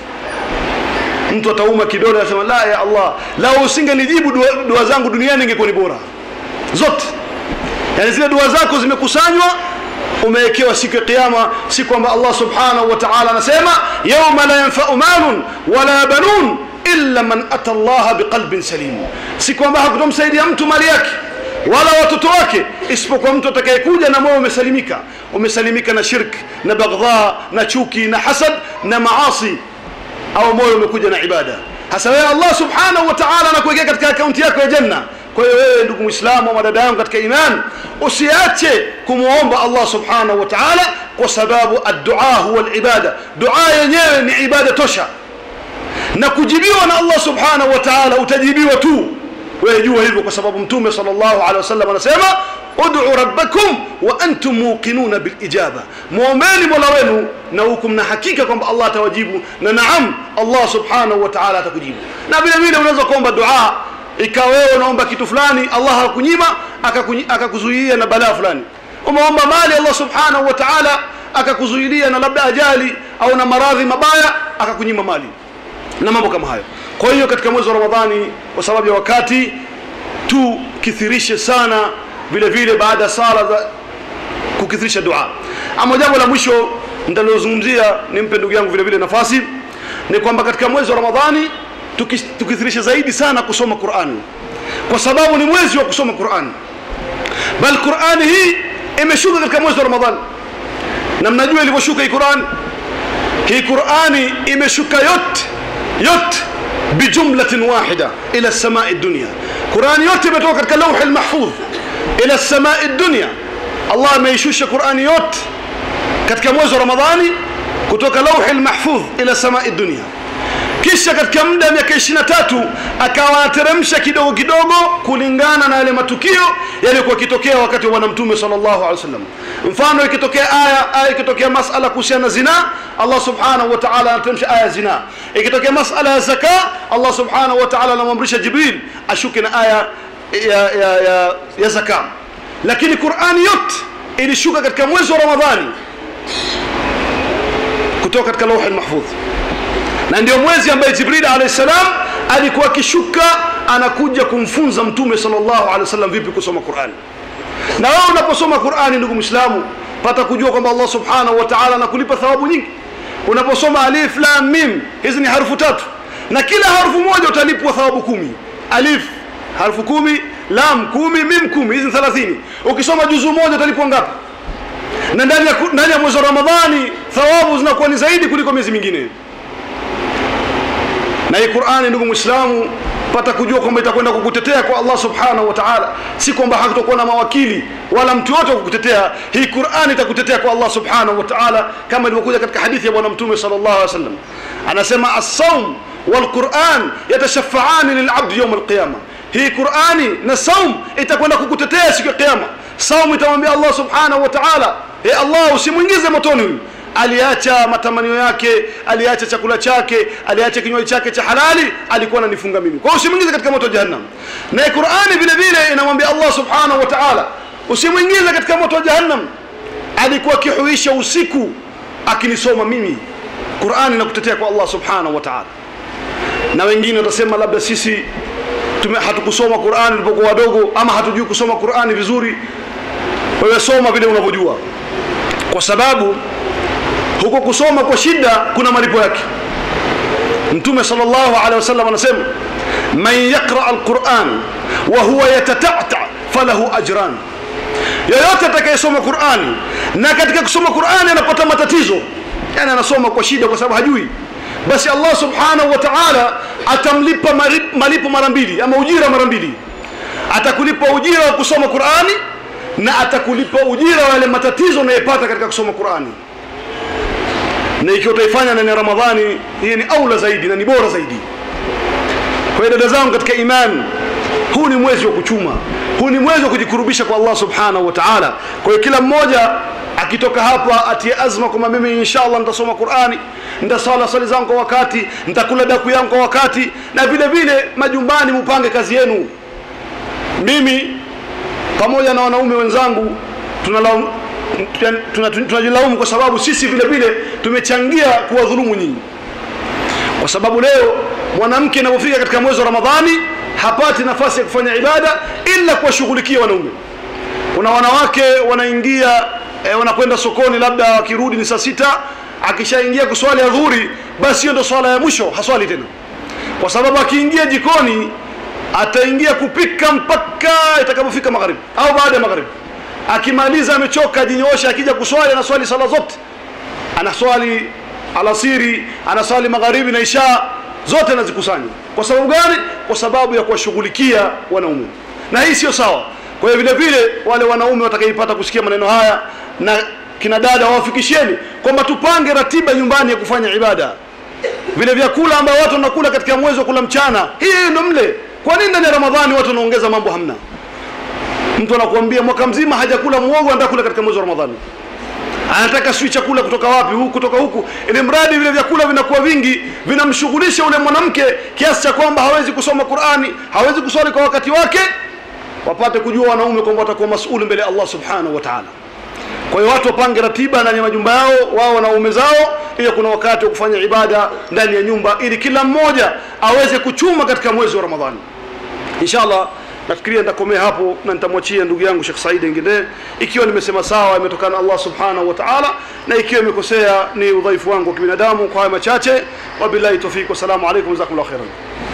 mtu atauma kidole anasema la ya Allah lau usingenijibu dua, dua zangu duniani ingekuwa ni bora zote yani zile dua zako zimekusanywa umewekewa siku ya kiyama si kwamba Allah subhanahu wa ta'ala anasema yawma la yanfa'u malun wala banun illa man ata Allah biqalbin salim si kwamba hakutomsaidia mtu mali yake wala watoto wake isipokuwa mtu atakayekuja na moyo umesalimika umesalimika na shirk na baghdha na chuki na hasad na maasi au moyo umekuja na ibada hasa wewe Allah subhanahu wa ta'ala anakuwekea katika akaunti yako ya janna kwa hiyo wewe ndugu muislamu au dada yangu katika iman usiache kumuomba Allah subhanahu wa ta'ala kwa sababu ad-du'a huwa al-ibada dua yenyewe ni ibada tosha na kujibiwa na Allah subhanahu wa ta'ala utajibiwa tu wewe jua hivyo kwa sababu mtume sallallahu alaihi wasallam anasema ud'u rabbakum wa antum muqinuna bil ijaba muombeni mola wenu na huku mna hakika kwamba Allah atawajibu na naam Allah subhanahu wa ta'ala atakujibu na vile vile unaweza kuomba dua ikawa wewe unaomba kitu fulani Allah hakunyima akakunyi- akakuzuia na balaa fulani umeomba mali Allah subhanahu wa ta'ala akakuzuilia na labda ajali au na maradhi mabaya akakunyima mali na mambo kama hayo kwa hiyo katika mwezi wa ramadhani kwa sababu ya wakati tukithirishe sana vile vile baada ya sala za kukithirisha dua ama jambo la mwisho nitalozungumzia nimpe ndugu yangu vile vile nafasi ni kwamba katika mwezi wa ramadhani tuki- tukithirishe zaidi sana kusoma qurani kwa sababu ni mwezi wa kusoma qurani bal qurani hii imeshuka katika mwezi wa ramadhani na mnajua ilivyoshuka hii qurani hii qurani imeshuka yote yote bijumlatin wahida ila samai dunia qurani yote imetoka katika lauhi lmahfudh ila samai dunia allah ameishusha qurani yote katika mwezi wa ramadhani kutoka lauhi lmahfudh ila samai dunia kisha katika muda wa miaka 23 akawa anateremsha kidogo kidogo kulingana na yale matukio yaliyokuwa yakitokea wakati wa bwana mtume sallallahu alaihi wasallam mfano ikitokea aya aya ikitokea masala kuhusiana na zina Allah subhanahu wa ta'ala anateremsha aya ya zina ikitokea masala ya zaka Allah subhanahu wa ta'ala anamwamrisha Jibril ashuke na aya ya, ya, ya, ya zaka lakini Qur'ani yote ilishuka katika mwezi wa Ramadhani kutoka katika lauhi mahfudh na ndio mwezi ambaye Jibril alayhi salam alikuwa akishuka anakuja kumfunza mtume sallallahu alaihi wasallam vipi kusoma Qur'an na wewe unaposoma Qur'ani ndugu Muislamu pata kujua kwamba Allah subhanahu wa ta'ala anakulipa thawabu nyingi unaposoma alif lam mim hizi ni harufu tatu na kila harufu moja utalipwa thawabu kumi alif harufu kumi lam kumi mim kumi hizi ni 30 ukisoma juzu moja utalipwa ngapi na ndani ya ndani ya mwezi wa Ramadhani thawabu zinakuwa ni zaidi kuliko miezi mingine na hii Qur'ani ndugu Muislamu pata kujua kwamba itakwenda kukutetea kwa Allah subhanahu wa ta'ala si kwamba hakutakuwa na mawakili wala mtu yote kukutetea hii Qur'an itakutetea kwa Allah subhanahu wa ta'ala kama ilivyokuja katika hadithi ya bwana mtume sallallahu alaihi wasallam anasema as-sawm wal Qur'an yatashafa'ani lil 'abd yawm al-qiyamah hii Qur'ani na saum itakwenda kukutetea siku ya kiyama saum itamwambia Allah subhanahu wa ta'ala e Allah usimuingize motoni huyu aliacha matamanio yake aliacha chakula chake aliacha kinywaji chake cha halali alikuwa ananifunga mimi kwa hiyo usimuingize katika moto wa jahannam na Qur'ani vile vile inamwambia Allah subhanahu wa ta'ala usimuingize katika moto wa jahannam alikuwa akihuisha usiku akinisoma mimi Qur'ani inakutetea kwa Allah subhanahu wa ta'ala na wengine watasema labda sisi tume hatukusoma Qur'ani tulipokuwa wadogo ama hatujui kusoma Qur'ani vizuri wewe soma vile unavyojua kwa sababu huko kusoma kwa shida kuna malipo yake mtume sallallahu alaihi wasallam anasema man yaqra alquran wa huwa yatata'ta falahu ajran yoyote atakayesoma Qur'ani na katika kusoma Qur'ani anapata matatizo yani anasoma kwa shida kwa sababu hajui basi Allah subhanahu wa ta'ala atamlipa malipo mara mbili ama ujira mara mbili atakulipa ujira wa kusoma Qur'ani na atakulipa ujira wa yale matatizo unayopata katika kusoma Qur'ani na ikiwa utaifanya ndani ya Ramadhani hii ni aula zaidi na ni bora zaidi kwa dada zangu katika imani huu ni mwezi wa kuchuma huu ni mwezi wa kujikurubisha kwa Allah subhanahu wa ta'ala kwa hiyo kila mmoja akitoka hapa atie azma kwamba mimi inshallah nitasoma Qur'ani nitasala swali zangu kwa wakati nitakula daku yangu kwa wakati na vile vile majumbani mupange kazi yenu mimi pamoja na wanaume wenzangu tunalaumu tunajilaumu kwa sababu sisi vile vile tumechangia kuwadhulumu nyinyi kwa sababu leo mwanamke anapofika katika mwezi wa Ramadhani hapati nafasi ya kufanya ibada ila kuwashughulikia wanaume kuna wanawake wanaingia e, wanakwenda sokoni labda wakirudi ni saa sita akishaingia kuswali adhuhuri basi hiyo ndio swala ya mwisho haswali tena kwa sababu akiingia jikoni ataingia kupika mpaka itakapofika magharibi au baada ya magharibi akimaliza amechoka ajinyoosha akija kuswali anaswali sala zote anaswali alasiri anaswali magharibi na isha zote anazikusanya kwa sababu gani kwa sababu ya kuwashughulikia wanaume na hii sio sawa kwa hiyo vile vile wale wanaume watakaipata kusikia maneno haya na kina dada wawafikisheni kwamba tupange ratiba nyumbani ya kufanya ibada vile vyakula ambao watu wanakula katika mwezi wa kula mchana hii ndio mle kwa nini ndani ya ramadhani watu wanaongeza mambo hamna mtu anakuambia mwaka mzima hajakula muogo anataka kula katika mwezi wa ramadhani anataka sijui chakula kutoka wapi huku kutoka huku ili mradi vile vyakula vinakuwa vingi vinamshughulisha ule mwanamke kiasi cha kwamba hawezi kusoma Qur'ani hawezi kuswali kwa wakati wake wapate kujua wanaume kwamba watakuwa masuli mbele ya Allah subhanahu wa ta'ala kwa hiyo watu wapange ratiba ndani ya majumba yao wao na waume zao ili kuna wakati wa kufanya ibada ndani ya nyumba ili kila mmoja aweze kuchuma katika mwezi wa Ramadhani inshallah nafikiria nitakomea hapo na nitamwachia ndugu yangu Sheikh Said Nginde ikiwa nimesema sawa imetokana Allah subhanahu wa ta'ala na ikiwa imekosea ni udhaifu wangu wa kibinadamu kwa haya machache wabillahi tawfik wasalamu alaykum jazakumullahu khairan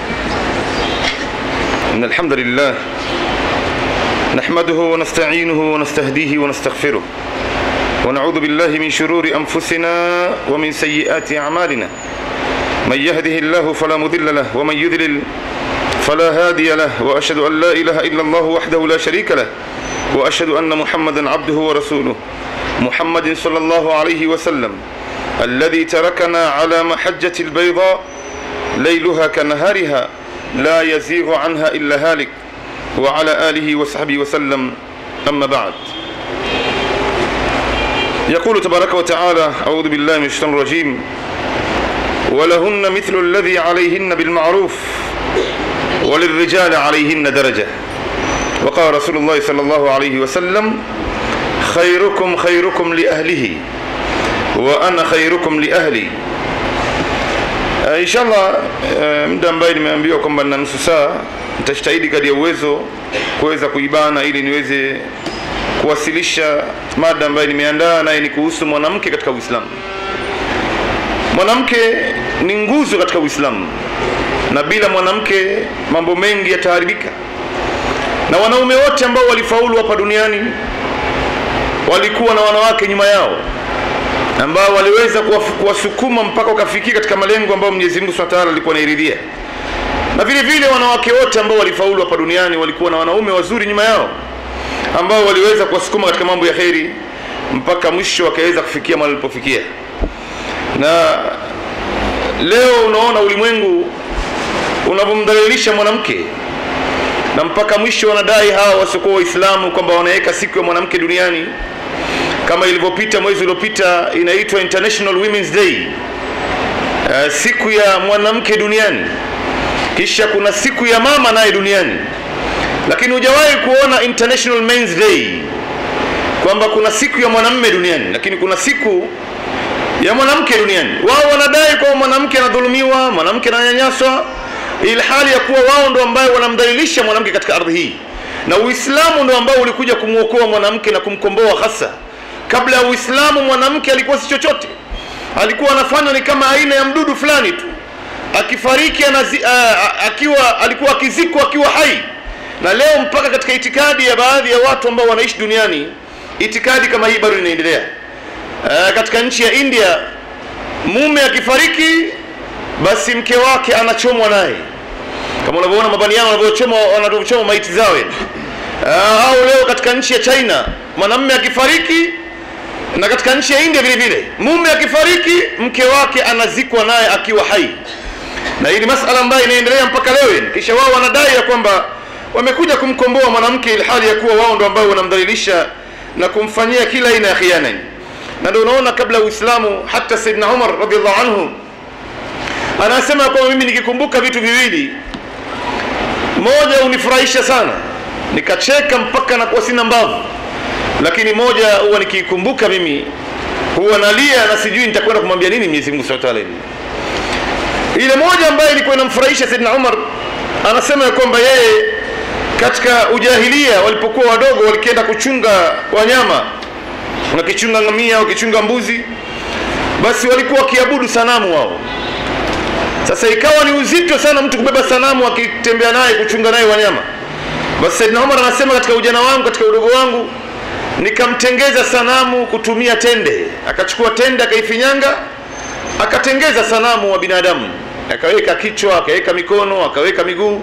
إن الحمد لله نحمده ونستعينه ونستهديه ونستغفره ونعوذ بالله من شرور أنفسنا ومن سيئات أعمالنا من يهده الله فلا مضل له ومن يضلل فلا هادي له وأشهد أن لا إله إلا الله وحده لا شريك له وأشهد أن محمدا عبده ورسوله محمد صلى الله عليه وسلم الذي تركنا على محجة البيضاء ليلها كنهارها لا يزيغ عنها إلا هالك وعلى آله وصحبه وسلم أما بعد يقول تبارك وتعالى أعوذ بالله من الشيطان الرجيم ولهن مثل الذي عليهن بالمعروف وللرجال عليهن درجة وقال رسول الله صلى الله عليه وسلم خيركم خيركم لأهله وأنا خيركم لأهلي inshallah muda ambaye nimeambiwa kwamba na nusu saa nitajitahidi kadri ya uwezo kuweza kuibana ili niweze kuwasilisha mada ambayo nimeandaa naye ni kuhusu mwanamke katika uislamu mwanamke ni nguzo katika uislamu na bila mwanamke mambo mengi yataharibika na wanaume wote ambao walifaulu hapa duniani walikuwa na wanawake nyuma yao ambao waliweza kuwasukuma mpaka wakafikia katika malengo ambayo Mwenyezi Mungu Subhanahu wa Ta'ala alikuwa anairidhia na vile vile wanawake wote ambao walifaulu hapa duniani walikuwa na wanaume wazuri nyuma yao ambao waliweza kuwasukuma katika mambo ya kheri mpaka mwisho wakaweza kufikia mahali walipofikia na leo unaona ulimwengu unavyomdhalilisha mwanamke na mpaka mwisho wanadai hawa wasiokuwa waislamu kwamba wanaweka siku ya mwanamke duniani kama ilivyopita mwezi uliopita inaitwa international women's day uh, siku ya mwanamke duniani kisha kuna siku ya mama naye duniani lakini hujawahi kuona international men's day kwamba kuna siku ya mwanamme duniani lakini kuna siku ya mwanamke duniani wao wanadai kwamba mwanamke anadhulumiwa mwanamke ananyanyaswa ilhali ya kuwa wao ndo ambayo wanamdhalilisha mwanamke katika ardhi hii na uislamu ndo ambao ulikuja kumwokoa mwanamke na kumkomboa hasa kabla ya uislamu mwanamke alikuwa si chochote alikuwa anafanywa ni kama aina ya mdudu fulani tu akifariki anazi, uh, akiwa alikuwa akizikwa akiwa hai na leo mpaka katika itikadi ya baadhi ya watu ambao wanaishi duniani itikadi kama hii bado inaendelea uh, katika nchi ya india mume akifariki basi mke wake anachomwa naye kama unavyoona mabaniano wanavyochoma wanavyochoma maiti zao uh, au leo katika nchi ya china mwanamume akifariki na katika nchi ya india vile vile mume akifariki mke wake anazikwa naye akiwa hai na hii ni masala ambayo inaendelea mpaka leo kisha wao wanadai ya kwamba wamekuja kumkomboa mwanamke ilhali ya kuwa wao ndo ambao wanamdhalilisha na kumfanyia kila aina ya khiana na ndio unaona kabla ya uislamu hata saidna umar radiallahu anhu anasema kwamba mimi nikikumbuka vitu viwili moja unifurahisha sana nikacheka mpaka nakuwa sina mbavu lakini moja huwa nikiikumbuka mimi huwa nalia na sijui nitakwenda kumwambia nini Mwenyezi Mungu Subhanahu wa Ta'ala ile moja ambayo ilikuwa inamfurahisha Saidina Umar anasema ya kwamba yeye katika ujahilia walipokuwa wadogo walikienda kuchunga wanyama wakichunga ngamia wakichunga mbuzi basi walikuwa wakiabudu sanamu wao sasa ikawa ni uzito sana mtu kubeba sanamu akitembea naye kuchunga naye wanyama basi Saidina Umar anasema katika ujana wangu katika udogo wangu nikamtengeza sanamu kutumia tende akachukua tende akaifinyanga akatengeza sanamu wa binadamu akaweka kichwa akaweka mikono akaweka miguu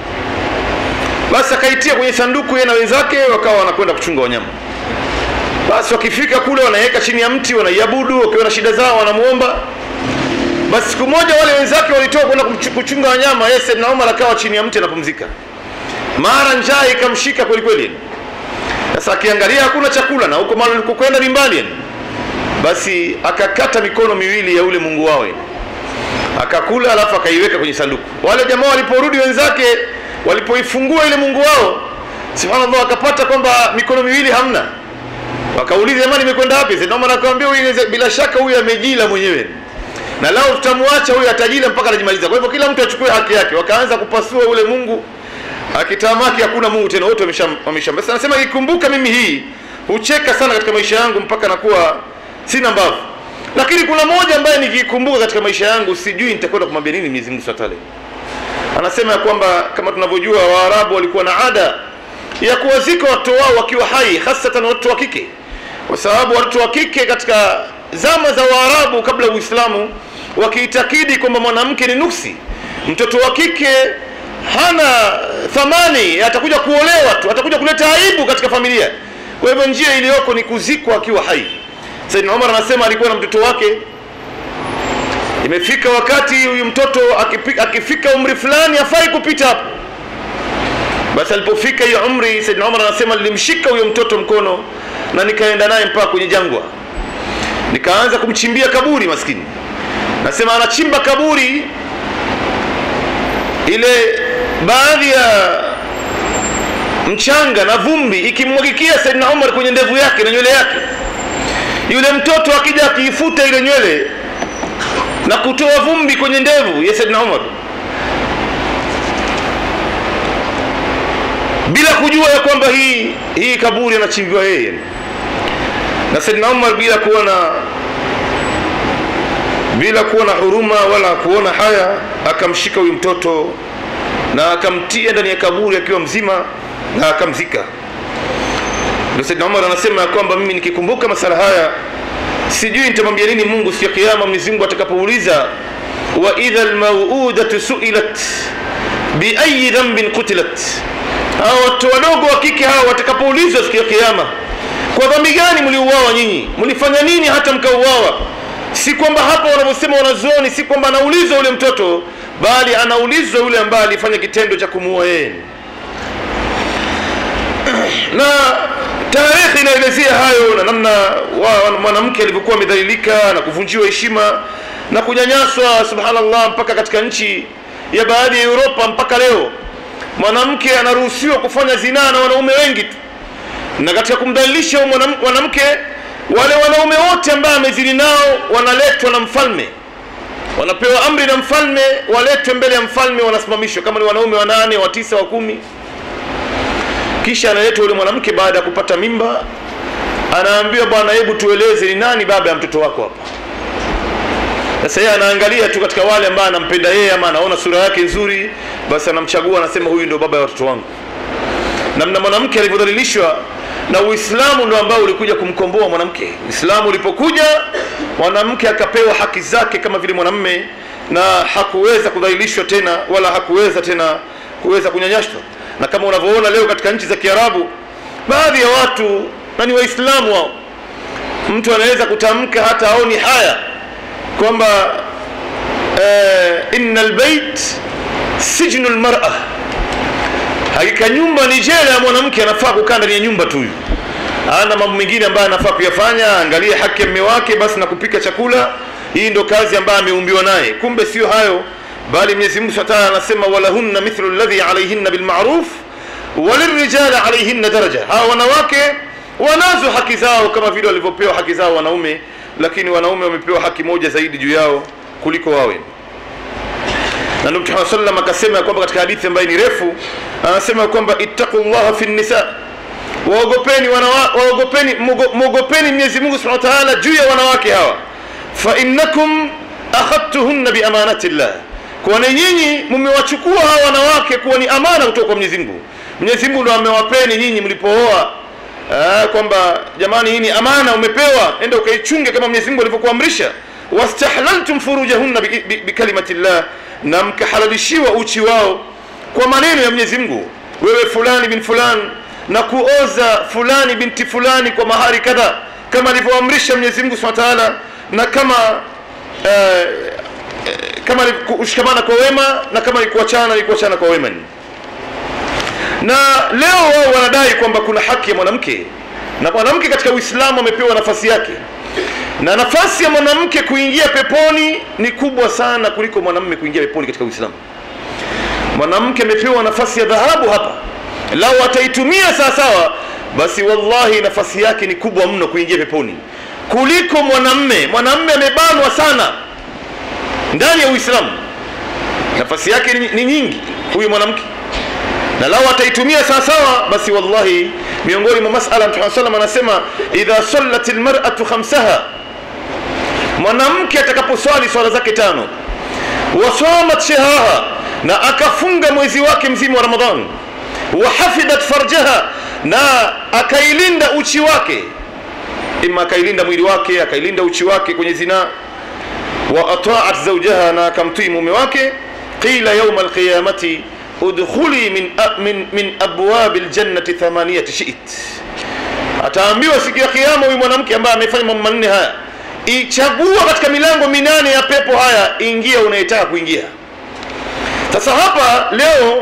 basi akaitia kwenye sanduku yeye na wenzake wakawa wanakwenda kuchunga wanyama basi wakifika kule wanaweka chini ya mti wanaiabudu wakiwa na shida zao wanamuomba basi siku moja wale wenzake walitoka kwenda kuchunga wanyama yeye Saidna Umar akawa chini ya mti anapumzika mara njaa ikamshika kweli kweli sasa akiangalia hakuna chakula na huko mahali kwenda ni mbali basi akakata mikono miwili ya ule mungu wao akakula alafu akaiweka kwenye sanduku wale jamaa waliporudi wenzake walipoifungua ile mungu wao subhanallah akapata kwamba mikono miwili hamna wakauliza jamani imekwenda wapi Saidna akamwambia huyu bila shaka huyu amejila mwenyewe na lao tutamwacha huyu atajila mpaka anajimaliza kwa hivyo kila mtu achukue haki yake wakaanza kupasua ule mungu akitamaki hakuna mungu tena wote wameshamba sasa anasema ikumbuka mimi hii hucheka sana katika maisha yangu mpaka nakuwa sina mbavu lakini kuna moja ambaye nikikumbuka katika maisha yangu sijui nitakwenda kumwambia nini Mwenyezi Mungu Subhanahu anasema ya kwamba kama tunavyojua waarabu walikuwa na ada ya kuwazika watoto wao wakiwa hai hasatan watoto wa kike kwa sababu watoto wa kike katika zama za waarabu kabla uislamu wakiitakidi kwamba mwanamke ni nuksi mtoto wa kike hana thamani atakuja kuolewa tu atakuja kuleta aibu katika familia kwa hivyo njia iliyoko ni kuzikwa akiwa hai Saidina Umar anasema alikuwa na mtoto wake imefika wakati huyu mtoto akifika, akifika umri fulani hafai kupita hapo basi alipofika hiyo umri Saidina Umar anasema nilimshika huyo mtoto mkono na nikaenda naye mpaka kwenye jangwa nikaanza kumchimbia kaburi maskini nasema anachimba kaburi ile baadhi ya mchanga na vumbi ikimwagikia Saidina Umar kwenye ndevu yake na nywele yake yule mtoto akija akiifuta ile nywele na kutoa vumbi kwenye ndevu ya Saidina Umar bila kujua ya kwamba hii hii kaburi anachimbiwa yeye na Saidina Umar bila kuwa na bila kuwa na huruma wala kuona haya akamshika huyu mtoto na akamtia ndani ya kaburi akiwa mzima na akamzika ndio Saidina Umar anasema ya kwamba mimi nikikumbuka masala haya sijui nitamwambia nini Mungu siku ya kiyama Mwenyezi Mungu atakapouliza wa idha almauudatu suilat biayi dhambin qutilat hawa watoto wadogo wa kike hawa watakapoulizwa siku ya kiama kwa dhambi gani mliuawa nyinyi mlifanya nini hata mkauawa si kwamba hapa wanavyosema wanazuoni si kwamba anaulizwa yule mtoto bali anaulizwa yule ambaye alifanya kitendo cha kumuua yeye na tarehe inaelezea hayo na namna wa- mwanamke alivyokuwa amedhalilika na kuvunjiwa heshima na kunyanyaswa subhanallah mpaka katika nchi ya baadhi ya Europa mpaka leo mwanamke anaruhusiwa kufanya zinaa na wanaume wengi tu na katika kumdhalilisha huyu mwanam- mwanamke wale wanaume wote ambao amezini nao wanaletwa na mfalme wanapewa amri na mfalme waletwe mbele ya mfalme wanasimamishwa kama ni wanaume wanane wa tisa wa kumi kisha analetwa yule mwanamke baada ya kupata mimba anaambiwa bwana hebu tueleze ni nani baba ya mtoto wako hapa sasa yeye anaangalia tu katika wale ambao anampenda yeye ama anaona sura yake nzuri basi anamchagua anasema huyu ndio baba ya watoto wangu namna mwanamke alivyodhalilishwa na uislamu ndo ambao ulikuja kumkomboa mwanamke uislamu ulipokuja mwanamke akapewa haki zake kama vile mwanamme na hakuweza kudhalilishwa tena wala hakuweza tena kuweza kunyanyashwa na kama unavyoona leo katika nchi za kiarabu baadhi ya watu na ni waislamu wao mtu anaweza kutamka hata aoni haya kwamba eh, inna lbeit sijnu lmara hakika nyumba ni jela ya mwanamke anafaa kukaa ndani ya nyumba tu huyu ana mambo mengine ambayo anafaa kuyafanya angalie haki ya mme wake basi na kupika chakula hii ndo kazi ambayo ameumbiwa naye kumbe sio hayo bali mwenyezi mungu subhanahu wa ta'ala anasema walahunna mithlu alladhi alayhinna bilma'ruf walirrijali alayhinna daraja hawa wanawake wanazo haki zao kama vile walivyopewa haki zao wanaume lakini wanaume wamepewa haki moja zaidi juu yao kuliko wawe na ndio Mtume sallam akasema ya kwamba katika hadithi ambayo ni refu anasema kwamba ittaqullaha fi nisa waogopeni wanawa, waogopeni mugo- muogopeni Mwenyezi Mungu Subhanahu wa Ta'ala juu ya wanawake hawa fa innakum akhadtuhunna bi amanatillah kwani nyinyi mmewachukua hawa wanawake kuwa ni amana kutoka kwa Mwenyezi Mungu Mwenyezi Mungu ndo amewapeni nyinyi mlipooa Ah, kwamba jamani hii ni amana umepewa enda ukaichunge kama Mwenyezi Mungu alivyokuamrisha wastahlaltum furujahunna bi- bi- bikalimatillah na mkahalalishiwa uchi wao kwa maneno ya Mwenyezi Mungu wewe fulani bin fulani na kuoza fulani binti fulani kwa mahari kadha kama alivyoamrisha Mwenyezi Mungu Subhanahu wa Ta'ala na kama eh, eh, kama ni kushikamana kwa wema na kama ni kuachana ni kuachana kwa wema na leo wao wanadai kwamba kuna haki ya mwanamke na mwanamke katika Uislamu amepewa nafasi yake na nafasi ya mwanamke kuingia peponi ni kubwa sana kuliko mwanamume kuingia peponi katika Uislamu. Mwanamke amepewa nafasi ya dhahabu hapa, lau ataitumia sawasawa, basi wallahi nafasi yake ni kubwa mno kuingia peponi kuliko mwanamume. Mwanamume amebanwa sana ndani ya Uislamu, nafasi yake ni, ni nyingi huyu mwanamke na lau ataitumia sawasawa basi wallahi miongoni mwa masala mtume sallam anasema idha sallat almar'atu khamsaha mwanamke atakaposwali swala zake tano wasamat shahraha na akafunga mwezi wake mzima wa ramadhan wahafidhat farjaha na akailinda uchi wake ima akailinda mwili wake akailinda uchi wake kwenye zinaa wa ataat zawjaha na akamtii mume wake qila yawma alqiyamati udkhuli min, min, min abwabi ljannati thamaniyati shit ataambiwa siku ya kiyama huyu mwanamke ambaye amefanya mambo manne haya ichagua katika milango minane ya pepo haya ingia unayetaka kuingia sasa hapa leo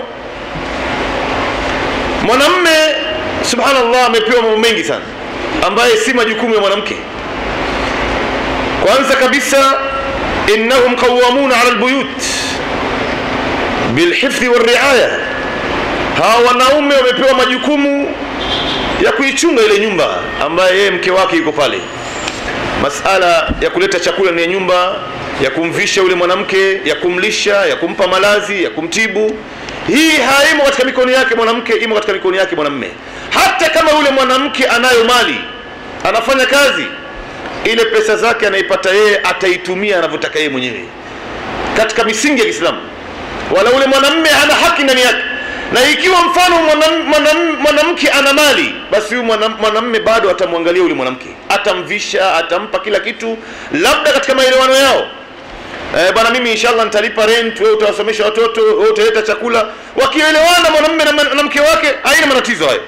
mwanamme subhanallah amepewa mambo mengi sana ambaye si majukumu ya mwanamke kwanza kabisa innahum qawamuna ala albuyut bilhifdhi walriaya hawa wanaume wamepewa majukumu ya kuichunga ile nyumba ambaye yeye mke wake yuko pale masala ya kuleta chakula ndani ya nyumba ya kumvisha yule mwanamke ya kumlisha ya kumpa malazi ya kumtibu hii haimo katika mikono yake mwanamke imo katika mikono yake mwanamme hata kama yule mwanamke anayo mali anafanya kazi ile pesa zake anaipata yeye ataitumia anavyotaka yeye mwenyewe katika misingi ya Kiislamu wala ule mwanamme hana haki ndani yake na ikiwa mfano mwanam- mwanam- mwanamke ana mali basi huyu mwanam- mwanamme bado atamwangalia yule mwanamke atamvisha atampa kila kitu labda katika maelewano yao eh, bwana mimi inshallah nitalipa rent wewe utawasomesha watoto wewe utaleta chakula wakielewana mwanamume na, na mke wake haina matatizo hayo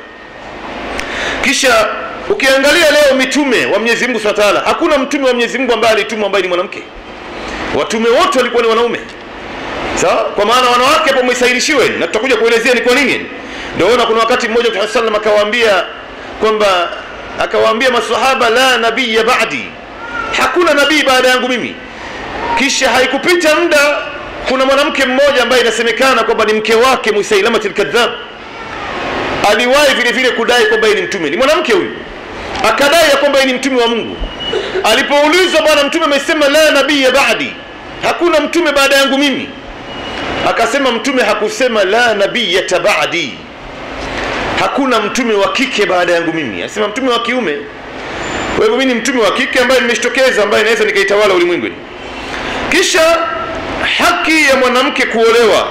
kisha ukiangalia leo mitume wa Mwenyezi Mungu Subhanahu wa Ta'ala hakuna mtume wa Mwenyezi Mungu ambaye alitumwa ambaye ni mwanamke watume wote walikuwa ni wanaume sawa kwa maana wanawake hapo msailishiwe na tutakuja kuelezea ni kwa nini ndio ona kuna wakati mmoja Mtume sallam akawaambia kwamba akawaambia maswahaba la nabiyya ba'di hakuna nabii baada yangu mimi kisha haikupita muda kuna mwanamke mmoja ambaye inasemekana kwamba ni mke wake Musailamatul kadhab aliwahi vile vile kudai kwamba yeye ni mtume ni mwanamke huyu akadai ya kwamba yeye ni mtume wa Mungu alipoulizwa bwana mtume amesema la nabiyya ba'di hakuna mtume baada yangu mimi akasema mtume hakusema la nabiyata ba'di hakuna mtume wa kike baada yangu mimi anasema mtume wa kiume kwa hivyo mimi ni mtume wa kike ambaye nimeshtokeza ambaye naweza nikaitawala ulimwengu kisha haki ya mwanamke kuolewa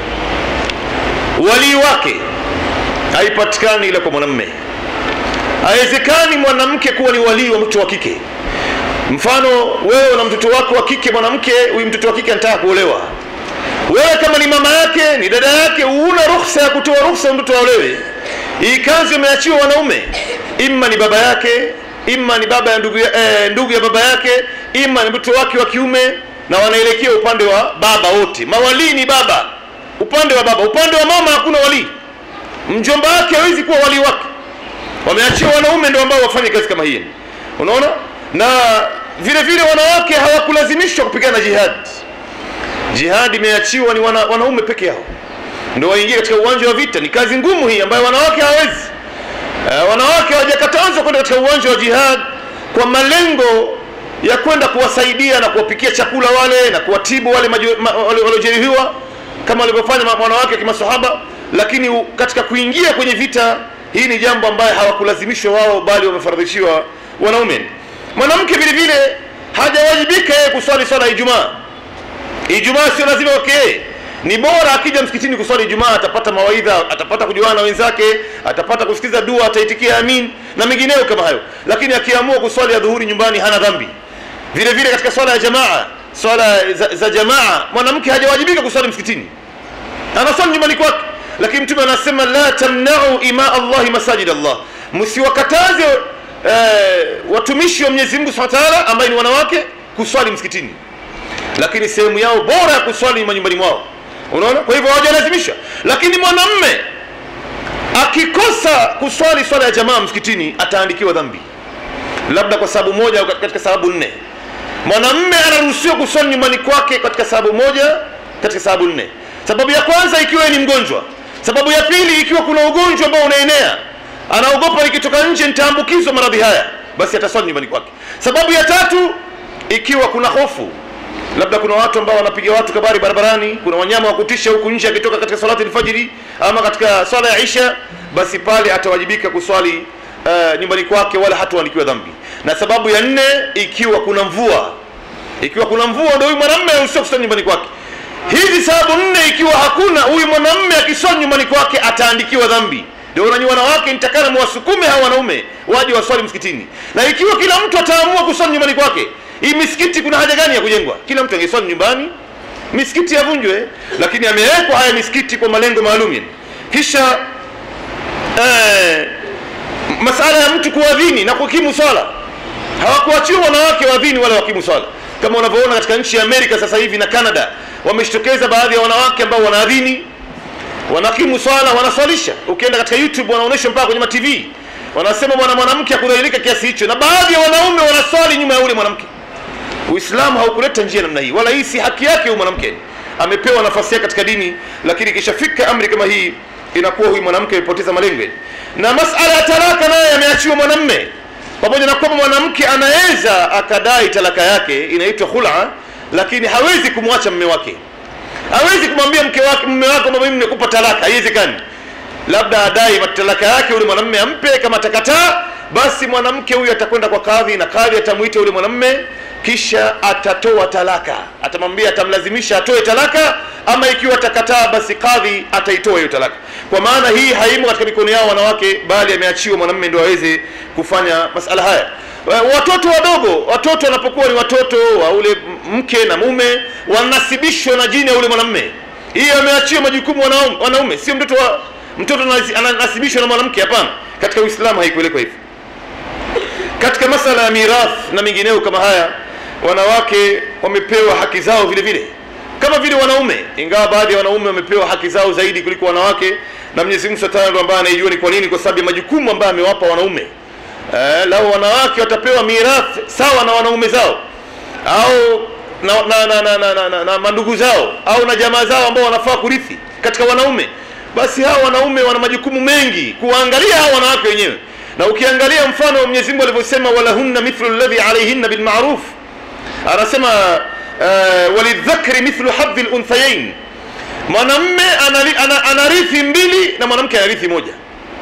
walii wake haipatikani ila kwa mwanamme haiwezekani mwanamke kuwa ni walii wa mtoto wa kike mfano wewe una mtoto wako wa kike mwanamke huyu mtoto wa kike anataka kuolewa wewe kama ni mama yake ni dada yake huna ruhusa ya kutoa ruhusa mtoto aolewe hii kazi imeachiwa wanaume imma ni baba yake imma ni baba ya ndugu ya, eh, ndugu ya baba yake imma ni mtoto wake wa kiume na wanaelekea upande wa baba wote mawalii ni baba upande wa baba upande wa mama hakuna walii mjomba wake hawezi kuwa walii wake wameachiwa wanaume ndio ambao wafanye kazi kama hii unaona na vile vile wanawake hawakulazimishwa kupigana jihad jihad imeachiwa ni wana, wanaume peke yao ndio waingie katika uwanja wa vita ni kazi ngumu hii ambayo wanawake hawawezi uh, wanawake hawajakatazwa kwenda katika uwanja wa jihad kwa malengo ya kwenda kuwasaidia na kuwapikia chakula wale na kuwatibu wale waliojeruhiwa kama walivyofanya wanawake kimasahaba lakini u, katika kuingia kwenye vita hii ni jambo ambayo hawakulazimishwa wao bali wamefaradhishiwa wanaume mwanamke vile vile hajawajibika yeye kuswali swala ya Ijumaa Ijumaa sio lazima okay ni bora akija msikitini kuswali Ijumaa atapata mawaidha atapata kujuana na wenzake atapata kusikiza dua ataitikia amin na mengineyo kama hayo lakini akiamua kuswali ya dhuhuri nyumbani hana dhambi vile vile katika swala ya jamaa swala za, za jamaa mwanamke hajawajibika kuswali msikitini anaswali nyumbani kwake lakini mtume anasema la tamna'u ima Allahi masajid Allah msiwakataze eh, watumishi wa Mwenyezi Mungu Subhanahu wa Ta'ala ambaye ni wanawake kuswali msikitini lakini sehemu yao bora ya kuswali ni manyumbani mwao unaona kwa hivyo hawajalazimisha lakini mwanamme akikosa kuswali swala ya jamaa msikitini ataandikiwa dhambi labda kwa sababu moja au katika sababu nne mwanamme anaruhusiwa kuswali nyumbani kwake katika sababu moja katika sababu nne sababu ya kwanza ikiwa ni mgonjwa sababu ya pili ikiwa kuna ugonjwa ambao unaenea anaogopa nikitoka nje nitaambukizwa maradhi haya basi ataswali nyumbani kwake sababu ya tatu ikiwa kuna hofu labda kuna watu ambao wanapiga watu kabari barabarani kuna wanyama wa kutisha huku nje akitoka katika salati alfajiri ama katika swala ya isha basi pale atawajibika kuswali uh, nyumbani kwake wala hataandikiwa dhambi na sababu ya nne ikiwa kuna mvua ikiwa kuna mvua ndio huyu mwanamume anaruhusiwa kuswali nyumbani kwake hizi sababu nne ikiwa hakuna huyu mwanamume akiswali nyumbani kwake ataandikiwa dhambi ndio nanyi wanawake nitakana mwasukume hao wanaume waje waswali msikitini na ikiwa kila mtu ataamua kuswali nyumbani kwake hii misikiti kuna haja gani ya kujengwa kila mtu angeswali nyumbani misikiti yavunjwe lakini amewekwa haya misikiti kwa malengo maalum kisha eh, masala ya mtu kuadhini na kukimu swala hawakuachiwa wanawake waadhini wala wakimu swala kama unavyoona katika nchi ya Amerika sasa hivi na Canada wameshtokeza baadhi ya wanawake ambao wanaadhini wanakimu swala wanaswalisha ukienda katika YouTube wanaonyesha mpaka kwenye TV wanasema mwana mwanamke akudhalilika kiasi hicho na baadhi ya wanaume wanaswali nyuma ya ule mwanamke Uislamu haukuleta njia namna hii wala hii si haki yake huyu mwanamke amepewa nafasi yake katika dini lakini ikishafika amri kama hii inakuwa huyu mwanamke amepoteza malengo na masala ya talaka naye yameachiwa mwanamme pamoja na kwamba mwanamke anaweza akadai talaka yake inaitwa khula lakini hawezi kumwacha mume wake hawezi kumwambia mke wake mume wake kwamba mimi nimekupa talaka haiwezekani labda adai talaka yake yule mwanamume ampe kama atakataa basi mwanamke huyu atakwenda kwa kadhi na kadhi atamuita yule mwanamume kisha atatoa talaka atamwambia atamlazimisha atoe talaka ama ikiwa atakataa basi kadhi ataitoa hiyo talaka kwa maana hii haimo katika mikono yao wanawake bali ameachiwa mwanamume ndio aweze kufanya masala haya watoto wadogo watoto wanapokuwa ni watoto wa ule mke na mume wanasibishwa na jini ya ule mwanamume hii ameachiwa majukumu wanaume, wanaume sio mtoto wa mtoto ananasibishwa na mwanamke hapana katika uislamu haikuelekwa hivyo katika masala ya mirath na mengineo kama haya wanawake wamepewa haki zao vile vile kama vile wanaume ingawa baadhi ya wanaume wamepewa haki zao zaidi kuliko wanawake na Mwenyezi Mungu Subhanahu ndo ambaye anaijua ni kwa nini kwa sababu ya majukumu ambayo amewapa wanaume eh, lao wanawake watapewa mirath sawa na wanaume zao au na, na, na, na, na, na, na, na mandugu zao au na jamaa zao ambao wanafaa kurithi katika wanaume basi hao wanaume wana majukumu mengi kuwaangalia hao wanawake wenyewe na ukiangalia mfano wa Mwenyezi Mungu alivyosema walahunna mithlu alladhi alayhinna bilma'ruf anasema uh, walidhakari mithlu hadhi lunthayain mwanamme anarithi mbili na mwanamke anarithi moja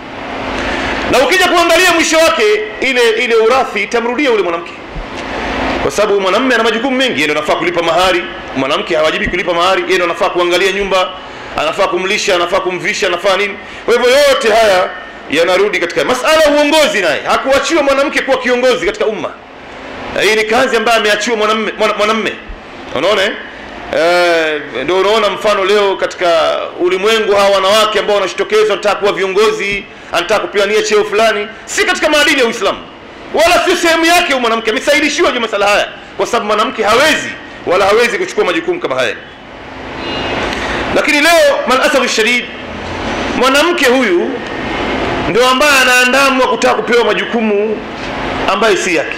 na ukija kuangalia mwisho wake ile ile urathi itamrudia ule mwanamke kwa sababu mwanamme ana majukumu mengi yeye anafaa kulipa mahari mwanamke hawajibi kulipa mahari yeye anafaa kuangalia nyumba anafaa kumlisha anafaa kumvisha anafaa nini kwa hivyo yote haya yanarudi katika masala ya uongozi naye hakuachiwa mwanamke kuwa kiongozi katika umma hii ni kazi ambayo ameachiwa mwanamme mwanamme unaona eh ndio unaona mfano leo katika ulimwengu hawa wanawake ambao wanashitokeza wanataka kuwa viongozi anataka kupigania cheo fulani si katika maadili ya Uislamu wala sio sehemu yake mwanamke amesailishiwa juu masala haya kwa sababu mwanamke hawezi wala hawezi kuchukua majukumu kama haya lakini leo malasafu shadid mwanamke huyu ndio ambaye anaandamwa kutaka kupewa majukumu ambayo si yake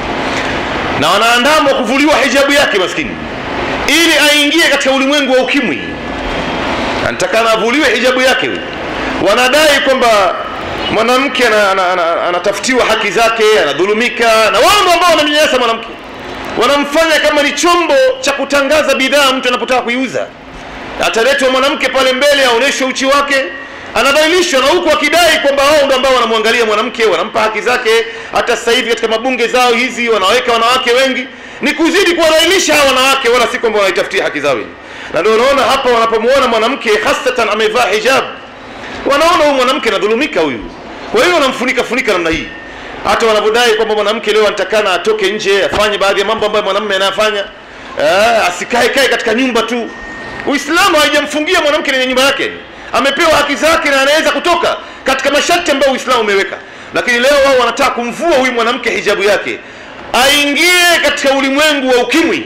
na wanaandamwa kuvuliwa hijabu yake maskini ili aingie katika ulimwengu wa ukimwi anataka avuliwe hijabu yake wanadai kwamba mwanamke anatafutiwa haki zake anadhulumika na wao ambao wanamnyanyasa mwanamke wanamfanya kama ni chombo cha kutangaza bidhaa mtu anapotaka kuiuza ataletwa mwanamke pale mbele aonyeshwe uchi wake anadhalilishwa na huku akidai kwamba wao ndio ambao wanamwangalia mwanamke wanampa haki zake hata sasa hivi katika mabunge zao hizi wanaweka wanawake wengi ni kuzidi kuwadhalilisha hawa wanawake wala si kwamba wanaitafutia haki zao na ndio unaona hapa wanapomuona mwanamke hasatan amevaa hijab wanaona huyu mwanamke anadhulumika huyu kwa hiyo wanamfunika funika namna hii hata wanavyodai kwamba mwanamke leo anatakana atoke nje afanye baadhi ya mambo ambayo mwanamume anayafanya eh, asikae kae katika nyumba tu uislamu haijamfungia mwanamke kwenye nyumba yake amepewa haki zake na anaweza kutoka katika masharti ambayo uislamu umeweka lakini leo wao wanataka kumvua huyu mwanamke hijabu yake aingie katika ulimwengu wa ukimwi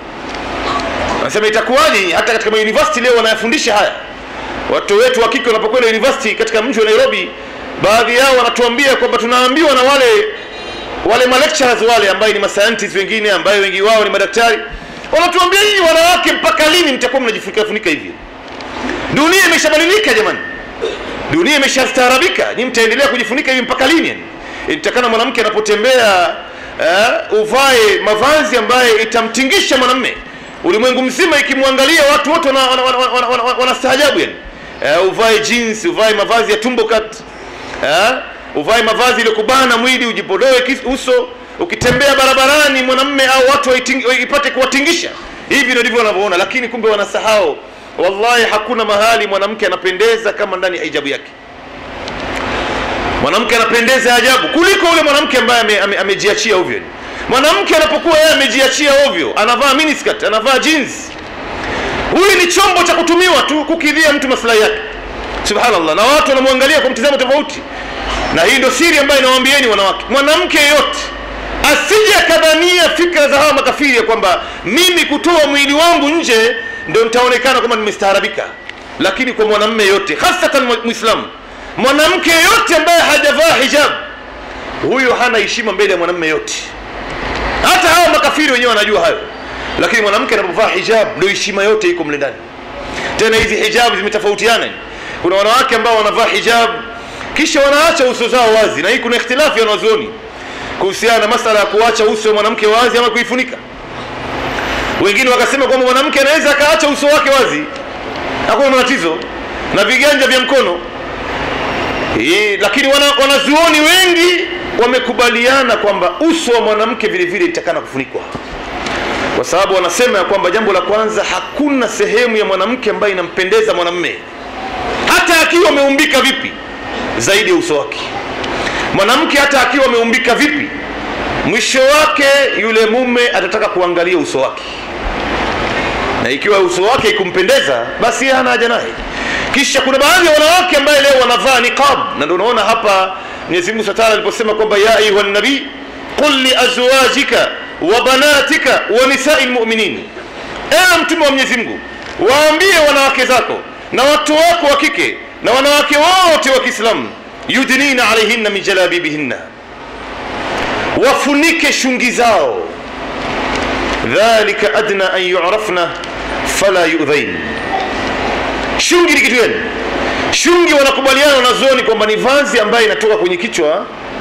anasema itakuwaje hata katika mauniversity leo wanayafundisha haya watoto wetu wa kike wanapokwenda university katika mji wa nairobi baadhi yao wanatuambia kwamba tunaambiwa na wale wale malecturers wale ambaye ni mascientists wengine ambaye wengi wao ni madaktari wanatuambia hii wanawake mpaka lini mtakuwa mnajifunika funika hivi dunia imeshabadilika jamani dunia imeshastaarabika ni mtaendelea kujifunika hivi mpaka lini yani itakana mwanamke anapotembea uh, uvae mavazi ambaye itamtingisha mwanamme ulimwengu mzima ikimwangalia watu wote wanastaajabu wana, wana, wana, wana, wana yani uh, uvae jeans uvae mavazi ya tumbo cut uh, uvae mavazi iliyokubana mwili ujipodoe uso ukitembea barabarani mwanamme au watu ipate kuwatingisha hivi ndivyo wanavyoona lakini kumbe wanasahau wallahi hakuna mahali mwanamke anapendeza kama ndani ya hijabu yake mwanamke anapendeza ajabu kuliko yule mwanamke ambaye amejiachia ame, ame ovyo mwanamke anapokuwa yeye amejiachia ovyo anavaa miniskirt anavaa jeans huyu ni chombo cha kutumiwa tu kukidhia mtu maslahi yake subhanallah na watu wanamwangalia kwa mtizamo tofauti na hii ndio siri ambayo inawaambieni wanawake mwanamke yeyote asije akadhania fikra za hawa makafiri ya kwamba mimi kutoa mwili wangu nje ndio nitaonekana kwamba nimestaarabika lakini kwa mwanamme yote hasatan muislamu mwanamke yote ambaye hajavaa hijab huyo hana heshima mbele ya mwanamme yote hata hawa makafiri wenyewe wanajua hayo lakini mwanamke anapovaa hijab ndio heshima yote iko mle ndani tena hizi hijab zimetofautiana kuna wanawake ambao wanavaa hijab kisha wanaacha uso zao wazi na hii kuna ikhtilafu ya wanazuoni kuhusiana na masala ya kuacha uso wa mwanamke wazi ama kuifunika wengine wakasema kwamba mwanamke anaweza akaacha uso wake wazi hakuna matatizo na viganja vya mkono e, lakini wana, wanazuoni wengi wamekubaliana kwamba uso wa mwanamke vile vile itakana kufunikwa kwa sababu wanasema ya kwamba jambo la kwanza hakuna sehemu ya mwanamke ambayo inampendeza mwanamme hata akiwa ameumbika vipi zaidi ya uso wake mwanamke hata akiwa ameumbika vipi mwisho wake yule mume atataka kuangalia uso wake na ikiwa uso wake ikumpendeza basi yeye hana haja naye kisha kuna baadhi ya wanawake ambaye leo wanavaa niqab na ndio unaona hapa Mwenyezi Mungu Subhanahu aliposema kwamba ya ayuha nabii qul li azwajika wa banatika wa nisai lmuminin ewe mtume wa Mwenyezi Mungu waambie wanawake zako na watu wako wa kike na wanawake wote wa Kiislamu yudnina alaihinna min jalabibihinna wafunike shungi zao dhalika adna an yurafna fala yudhain shungi ni kitu gani shungi wanakubaliana wanazuoni kwamba ni vazi ambayo inatoka kwenye kichwa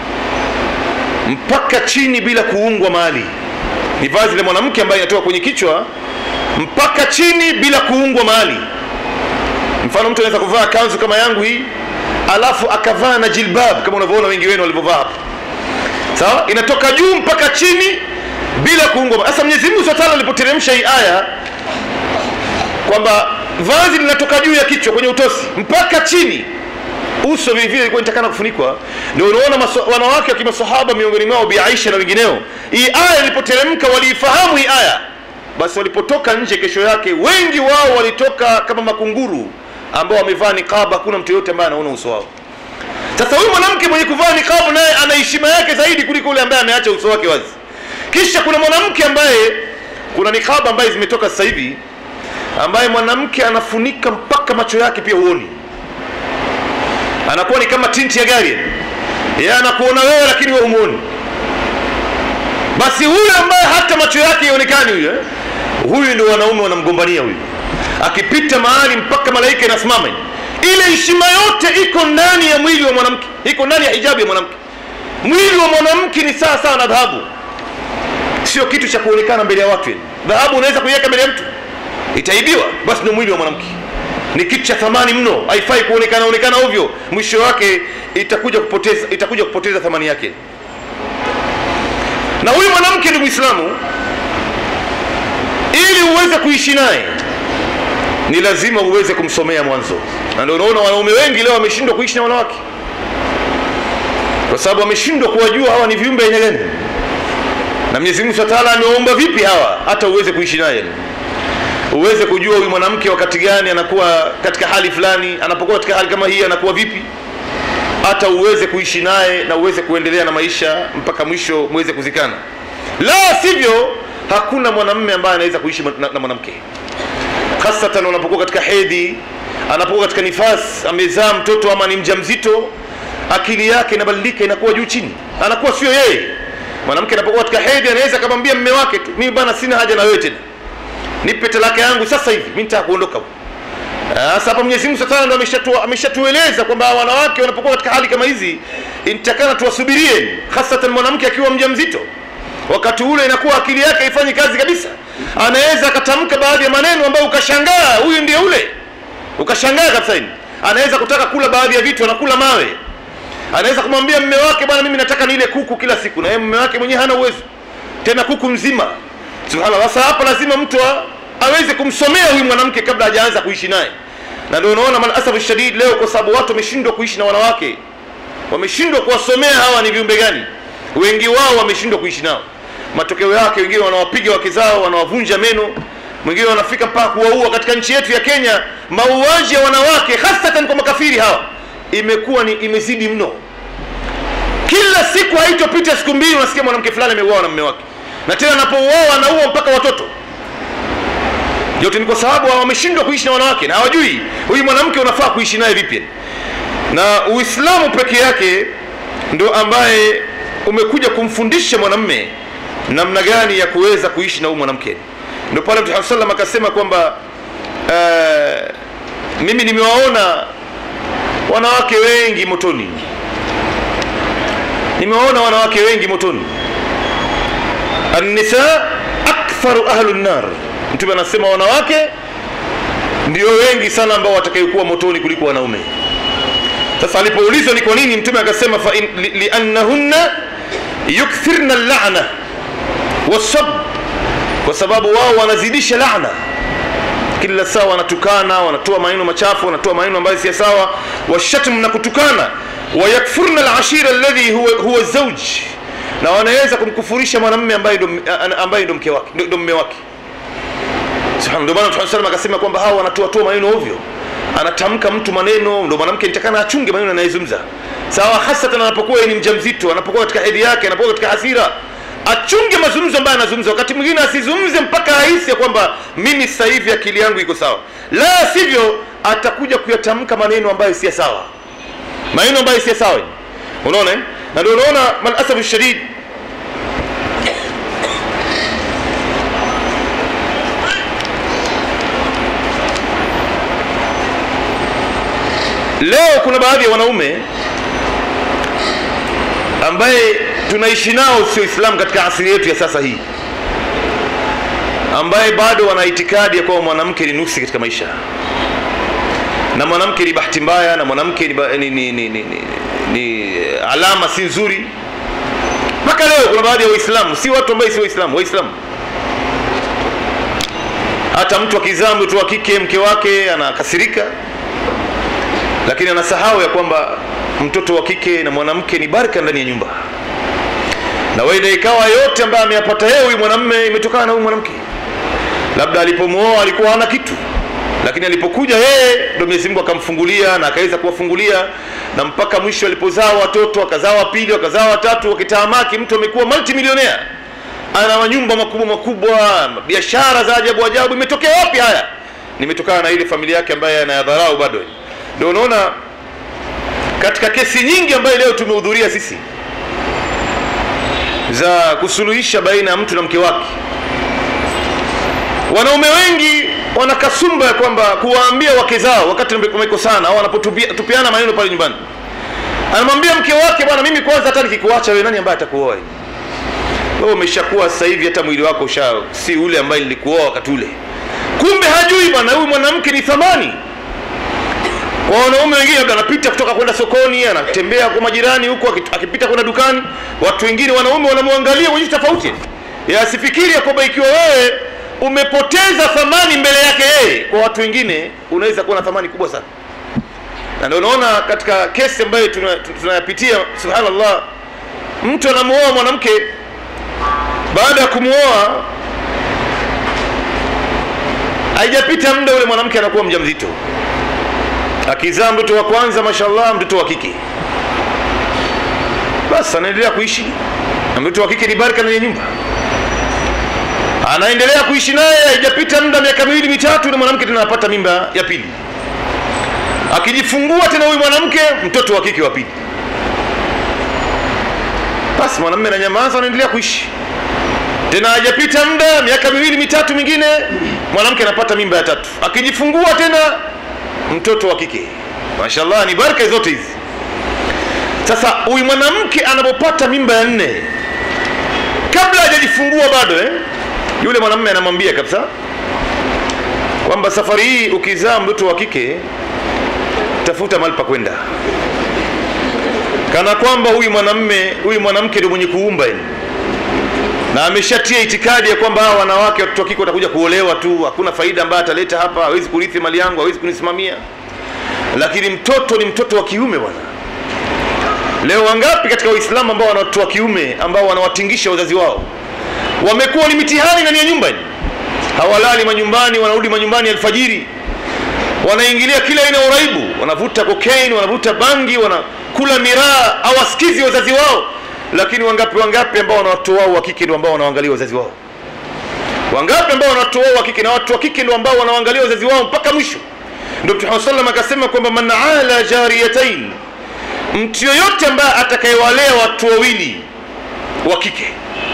mpaka chini bila kuungwa mahali ni vazi la mwanamke ambayo inatoka kwenye kichwa mpaka chini bila kuungwa mahali mfano mtu anaweza kuvaa kanzu kama yangu hii alafu akavaa na jilbab kama unavyoona wengi wenu walivyovaa hapa sawa inatoka juu mpaka chini bila kuungwa sasa mwenyezi mungu subhanahu alipoteremsha hii aya kwamba vazi linatoka juu ya kichwa kwenye utosi mpaka chini uso vile vile ilikuwa inatakana kufunikwa ndio unaona maso- wanawake wa kimasahaba miongoni mwao bi Aisha na wengineo hii aya ilipoteremka waliifahamu hii aya basi walipotoka nje kesho yake wengi wao walitoka kama makunguru ambao wamevaa niqab hakuna mtu yote ambaye anaona uso wao sasa huyu mwanamke mwenye kuvaa niqab naye ana heshima yake zaidi kuliko yule ambaye ameacha uso wake wazi kisha kuna mwanamke ambaye kuna niqab ambaye zimetoka sasa hivi ambaye mwanamke anafunika mpaka macho yake pia huoni anakuwa ni kama tinti ya gari yeye anakuona wewe lakini wewe humuoni basi huyu ambaye hata macho yake ionekani huyu eh? huyu ndio wanaume wanamgombania huyu akipita mahali mpaka malaika inasimama ile heshima yote iko ndani ya mwili wa mwanamke iko ndani ya hijabu ya mwanamke mwili wa mwanamke ni sawa sawa na dhahabu sio kitu cha kuonekana mbele ya watu yani. dhahabu unaweza kuiweka mbele ya mtu itaibiwa basi ndio mwili wa mwanamke ni kitu cha thamani mno haifai kuonekana onekana ovyo mwisho wake itakuja kupoteza itakuja kupoteza thamani yake na huyu mwanamke ni mwislamu ili uweze kuishi naye ni lazima uweze kumsomea mwanzo na ndio unaona wanaume wengi leo wameshindwa kuishi na wanawake kwa sababu wameshindwa kuwajua hawa ni viumbe aina gani na Mwenyezi Mungu Subhanahu wa Ta'ala amewaumba vipi hawa hata uweze kuishi naye uweze kujua huyu mwanamke wakati gani anakuwa katika hali fulani anapokuwa katika hali kama hii anakuwa vipi hata uweze kuishi naye na uweze kuendelea na maisha mpaka mwisho muweze kuzikana la sivyo hakuna mwanamume ambaye anaweza kuishi na, na mwanamke hasatan unapokuwa katika hedhi anapokuwa katika nifas amezaa mtoto ama ni mjamzito akili yake inabadilika inakuwa juu chini anakuwa sio yeye mwanamke anapokuwa katika hedhi anaweza akamwambia mme wake tu mimi bana sina haja na wewe tena nipe talaka yangu sasa hivi mimi nitaka kuondoka sasa hapa Mwenyezi Mungu sasa ndo ameshatu ameshatueleza kwamba wanawake wanapokuwa katika hali kama hizi inatakana tuwasubirie hasatan mwanamke akiwa mjamzito wakati ule inakuwa akili yake haifanyi kazi kabisa anaweza akatamka baadhi ya maneno ambayo ukashangaa huyu ndiye ule ukashangaa kabisa hili anaweza kutaka kula baadhi ya vitu anakula mawe anaweza kumwambia mme wake bwana mimi nataka nile kuku kila siku na yeye mme wake mwenyewe hana uwezo tena kuku mzima subhanallah sasa hapa lazima mtu a- aweze kumsomea huyu mwanamke kabla hajaanza kuishi naye na ndio unaona malasafu shadid leo kwa sababu watu wameshindwa kuishi na wanawake wameshindwa kuwasomea hawa ni viumbe gani wengi wao wameshindwa kuishi nao matokeo yake wengine wanawapiga wake zao wanawavunja meno mwingine wanafika mpaka kuwaua katika nchi yetu ya kenya mauaji ya wanawake hasatan kwa makafiri hawa imekuwa ni imezidi mno kila siku haitopita siku mbili unasikia mwanamke fulani ameuawa na mume wake na tena anapouawa anaua mpaka watoto yote ni kwa sababu wameshindwa kuishi na wanawake na hawajui huyu mwanamke unafaa kuishi naye vipi na uislamu peke yake ndo ambaye umekuja kumfundisha mwanamme namna gani ya kuweza kuishi na huyu mwanamke ndio pale mtume sallam akasema kwamba uh, mimi nimewaona wanawake wengi motoni nimewaona wanawake wengi motoni annisa aktharu ahlu nar mtume anasema wanawake ndio wengi sana ambao watakayokuwa motoni kuliko wanaume sasa alipoulizwa ni kwa nini mtume akasema fa in- li- liannahunna yukthirna llana wasab kwa sababu wao wanazidisha laana kila saa wanatukana wanatoa maneno machafu wanatoa maneno ambayo si sawa washatm na kutukana wayakfurna alashira alladhi huwa, huwa zauj na wanaweza kumkufurisha mwanamume ambaye ndo ambaye ndo mke wake ndo mume wake subhana ndio maana Mtume sallam akasema kwamba hawa wanatoa toa maneno ovyo anatamka mtu maneno ndo mwanamke nitakana achunge maneno anayezungumza sawa hasatan anapokuwa ni mjamzito anapokuwa katika hedhi yake anapokuwa katika hasira achunge mazungumzo ambayo anazungumza wakati mwingine asizungumze mpaka ahisi ya kwamba mimi sasa hivi akili yangu iko sawa la sivyo atakuja kuyatamka maneno ambayo si sawa maneno ambayo si sawa unaona na ndio unaona malasafu shadid leo kuna baadhi ya wanaume ambaye tunaishi nao sio Islam katika asili yetu ya sasa hii, ambaye bado wana itikadi ya kwamba mwanamke ni nuksi katika maisha na mwanamke ni bahati mbaya na mwanamke ni, ni, ni, ni, ni, ni, ni alama si nzuri. Mpaka leo kuna baadhi ya Waislamu, si watu ambao si Waislamu, Waislamu hata mtu akizaa mtoto wa kike mke wake anakasirika, lakini anasahau ya kwamba mtoto wa kike na mwanamke ni baraka ndani ya nyumba na wenda ikawa yote ambayo ameyapata yeye huyu mwanamume imetokana na huyu mwanamke labda alipomuoa alikuwa hana kitu lakini alipokuja yeye ndio Mwenyezi Mungu akamfungulia na akaweza kuwafungulia na mpaka mwisho alipozaa watoto akazaa wa pili akazaa watatu wakitaamaki mtu amekuwa multimillionaire ana manyumba makubwa makubwa biashara za ajabu ajabu imetokea wapi haya nimetokana na ile familia yake ambaye anayadharau bado ndio unaona katika kesi nyingi ambayo leo tumehudhuria sisi za kusuluhisha baina ya mtu na mke wake wanaume wengi wana kasumba ya kwamba kuwaambia wake zao wakati wamekosana au wanapotupiana maneno pale nyumbani anamwambia mke wake bwana mimi kwanza hata nikikuacha wewe nani ambaye atakuoa wewe umeshakuwa sasa hivi hata mwili wako usha si ule ambaye nilikuoa wakati ule kumbe hajui bwana huyu mwanamke ni thamani kwa wanaume wengine labda anapita kutoka kwenda sokoni anatembea kwa majirani huko akipita kwenda dukani watu wengine wanaume wanamwangalia wenyewe tofauti asifikiri ya kwamba ikiwa wewe umepoteza thamani mbele yake yeye kwa watu wengine unaweza kuwa na thamani kubwa sana na ndio unaona katika kesi ambayo tunayapitia tuna subhanallah mtu anamuoa mwanamke baada ya kumuoa haijapita muda ule mwanamke anakuwa mjamzito akizaa mtoto wa kwanza mashallah mtoto wa kike basi anaendelea kuishi na mtoto wa kike ni baraka ndani ya nyumba anaendelea kuishi naye haijapita muda miaka miwili mitatu na mwanamke tena anapata mimba ya pili akijifungua tena huyu mwanamke mtoto wa kike wa pili basi mwanamume ananyamaza anaendelea kuishi tena hajapita muda miaka miwili mitatu mingine mwanamke anapata mimba ya tatu akijifungua tena mtoto wa kike mashallah ni baraka zote hizi sasa huyu mwanamke anapopata mimba ya nne kabla hajajifungua bado eh? yule mwanamume anamwambia kabisa kwamba safari hii ukizaa mtoto wa kike tafuta mahali pa kwenda kana kwamba huyu mwanamume huyu mwanamke ndio mwenye kuumba yani na ameshatia itikadi ya kwamba hawa wanawake watoto wa kike watakuja kuolewa tu hakuna faida ambayo ataleta hapa hawezi kurithi mali yangu hawezi kunisimamia lakini mtoto ni mtoto wa kiume bwana leo wangapi katika waislamu ambao wana watoto wa kiume ambao wanawatingisha wazazi wao wamekuwa ni mitihani ndani ya nyumba hawalali manyumbani wanarudi manyumbani alfajiri wanaingilia kila aina ya uraibu wanavuta cocaine wanavuta bangi wanakula miraa hawasikizi wazazi wao lakini wangapi wangapi ambao wana watoto wao wa kike ndio ambao wanaangalia wazazi wao wangapi ambao wana watoto wao wa kike na watu wa kike ndio ambao wanaangalia wazazi wao mpaka mwisho ndio Mtume sallam akasema kwamba man ala jariyatain mtu yoyote ambaye atakayewalea watu wawili wa kike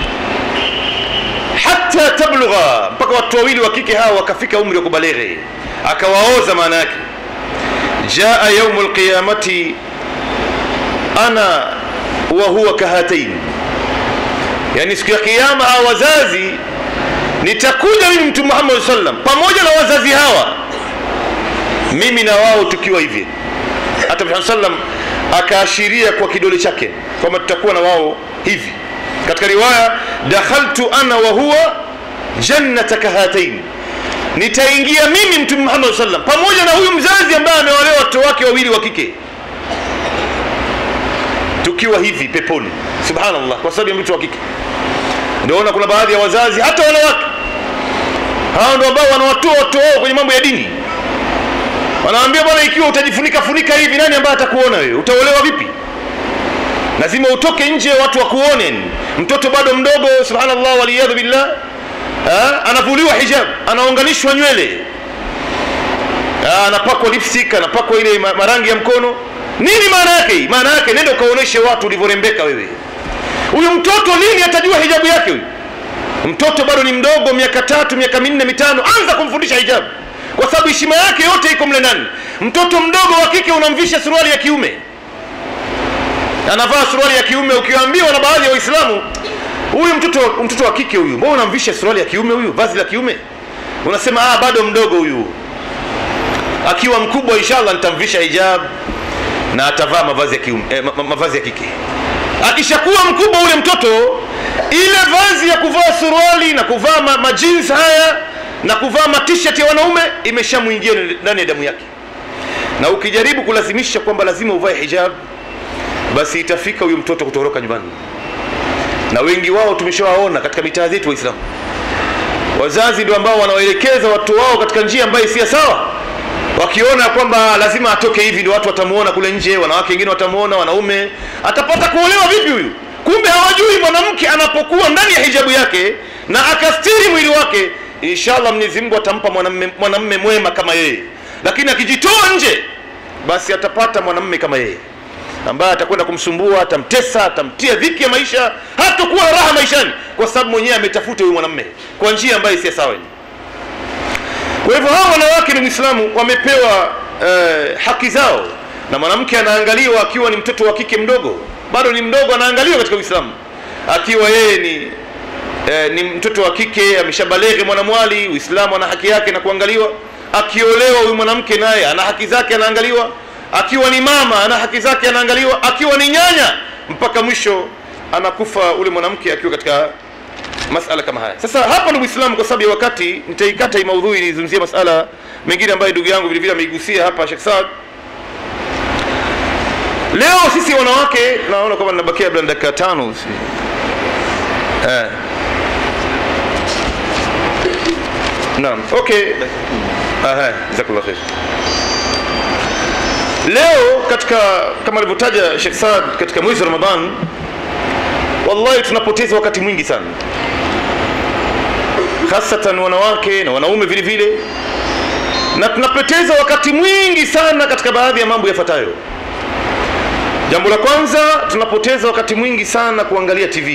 hata tablugha mpaka watu wawili wa kike hawa wakafika umri wa kubaleghe akawaoza maana yake jaa yaumu lqiyamati ana wa huwa kahatain yani siku ya kiyama hawa wazazi nitakuja mimi mtume Muhammad sallam pamoja na wazazi hawa mimi na wao tukiwa hivi hata Muhammad sallam akaashiria kwa kidole chake kwamba tutakuwa na wao hivi katika riwaya dakhaltu ana wa huwa jannataka hatain nitaingia mimi mtume muhammad sallam pamoja na huyu mzazi ambaye amewalewa watoto wake wawili wa kike tukiwa hivi peponi subhanallah kwa sababu ya mtoto wa kike ndoona kuna baadhi ya wazazi hata wanawake hao ndio ambao wanawatoa watoto wao kwenye mambo ya dini wanaambia bwana ikiwa utajifunika funika hivi nani ambaye atakuona wewe utaolewa vipi lazima utoke nje watu wakuone mtoto bado mdogo subhanallah waliyadhu billah ha? anavuliwa hijab anaunganishwa nywele ha, anapakwa lipstick anapakwa ile ma- marangi ya mkono nini maana yake hii maana yake nenda ukaoneshe watu ulivyorembeka wewe huyu mtoto lini atajua hijabu yake huyu mtoto bado ni mdogo miaka tatu miaka minne mitano anza kumfundisha hijabu kwa sababu heshima yake yote iko mle ndani mtoto mdogo wa kike unamvisha suruali ya kiume anavaa suruali ya kiume ukiambiwa na baadhi ya waislamu huyu mtoto mtoto wa kike huyu mbona unamvisha suruali ya kiume huyu vazi la kiume unasema ah bado mdogo huyu akiwa mkubwa inshallah nitamvisha hijab na atavaa mavazi ya kiume eh, ma, ma, mavazi ya kike akishakuwa mkubwa ule mtoto ile vazi ya kuvaa suruali na kuvaa ma, ma jeans haya na kuvaa ma t-shirt ya wanaume imeshamwingia ndani ya damu yake na ukijaribu kulazimisha kwamba lazima uvae hijab basi itafika huyu mtoto kutoroka nyumbani na wengi wao tumeshawaona katika mitaa zetu waislamu wazazi ndio ambao wanawaelekeza watoto wao katika njia ambayo si ya sawa wakiona kwamba lazima atoke hivi ndio watu watamuona kule nje wanawake wengine watamuona wanaume atapata kuolewa vipi huyu kumbe hawajui mwanamke anapokuwa ndani ya hijabu yake na akastiri mwili wake inshallah mwenyezi mungu atampa mwanamme mwanamme mwema kama yeye lakini akijitoa nje basi atapata mwanamme kama yeye ambaye atakwenda kumsumbua atamtesa atamtia dhiki ya maisha hatakuwa na raha maishani kwa sababu mwenyewe ametafuta huyu mwanamme kwa njia ambayo si sawa kwa hivyo hawa wanawake ni mwislamu wamepewa eh, haki zao na mwanamke anaangaliwa akiwa ni mtoto wa kike mdogo bado ni mdogo anaangaliwa katika uislamu akiwa yeye ni eh, ni mtoto wa kike ameshabaleghe mwanamwali uislamu ana haki yake na kuangaliwa akiolewa huyu mwanamke naye ana haki zake anaangaliwa akiwa ni mama ana haki zake anaangaliwa akiwa ni nyanya mpaka mwisho anakufa ule mwanamke akiwa katika masala kama haya sasa hapa ni uislamu kwa sababu ya wakati nitaikata hii maudhui nizungumzie masala mengine ambayo ndugu yangu vilevile ameigusia hapa Sheikh Saad leo sisi wanawake naona kwamba ninabakia labda dakika tano si. eh. naam okay aha jazakallah khair leo katika kama alivyotaja Sheikh Saad katika mwezi wa Ramadhan wallahi tunapoteza wakati mwingi sana hasatan wanawake na wanaume vile vile na tunapoteza wakati mwingi sana katika baadhi ya mambo yafuatayo jambo la kwanza tunapoteza wakati mwingi sana kuangalia tv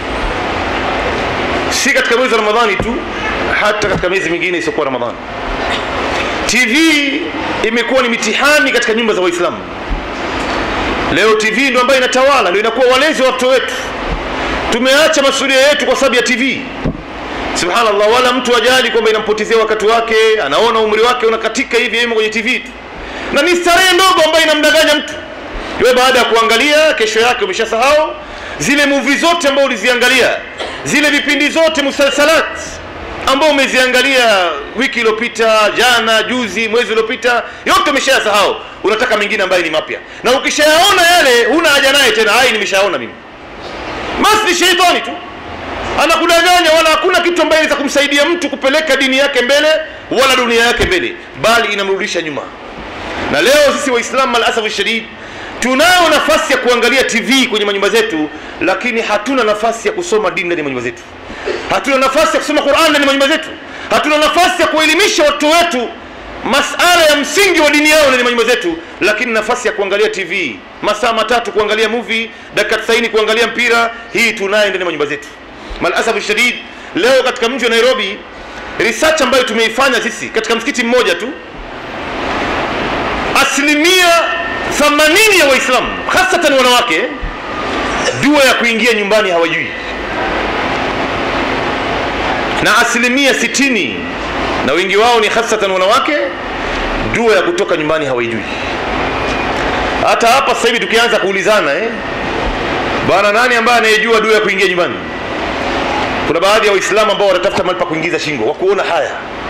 si katika mwezi wa ramadhani tu hata katika miezi mingine isiyokuwa ramadhani tv imekuwa ni mitihani katika nyumba za waislamu leo tv ndio ambayo inatawala ndio inakuwa walezi wa watoto wetu tumeacha masuria yetu kwa sababu ya tv subhanallah wala mtu ajali kwamba inampotezea wakati wake anaona umri wake unakatika hivi yemo kwenye tv tu na ni starehe ndogo ambayo inamdanganya mtu we baada ya kuangalia kesho yake umeshasahau zile muvi zote ambao uliziangalia zile vipindi zote musalsalat ambao umeziangalia wiki iliyopita jana juzi mwezi uliopita yote umeshayasahau unataka mengine ambayo ni mapya na ukishayaona yale huna haja naye tena hai nimeshaona mimi basi ni sheitani tu anakudanganya wala hakuna kitu ambaye inaweza kumsaidia mtu kupeleka dini yake mbele wala dunia yake mbele bali inamrudisha nyuma na leo sisi waislamu alasafu shadid tunayo nafasi ya kuangalia tv kwenye manyumba zetu lakini hatuna nafasi ya kusoma dini ndani ya manyumba zetu hatuna nafasi ya kusoma quran ndani ya manyumba zetu hatuna nafasi ya kuelimisha watoto wetu masala ya msingi wa dini yao ndani ya manyumba zetu lakini nafasi ya kuangalia tv masaa matatu kuangalia movie dakika 90 kuangalia mpira hii tunayo ndani ya manyumba zetu malasafu shadid leo katika mji wa nairobi research ambayo tumeifanya sisi katika msikiti mmoja tu asilimia 80 ya waislamu hasatan wanawake dua ya kuingia nyumbani hawajui na asilimia 60 na wengi wao ni hasatan wanawake dua ya kutoka nyumbani hawaijui hata hapa sasa hivi tukianza kuulizana eh? bwana nani ambaye anayejua dua ya kuingia nyumbani kuna baadhi ya waislamu ambao wanatafuta mahali pa kuingiza shingo wa kuona haya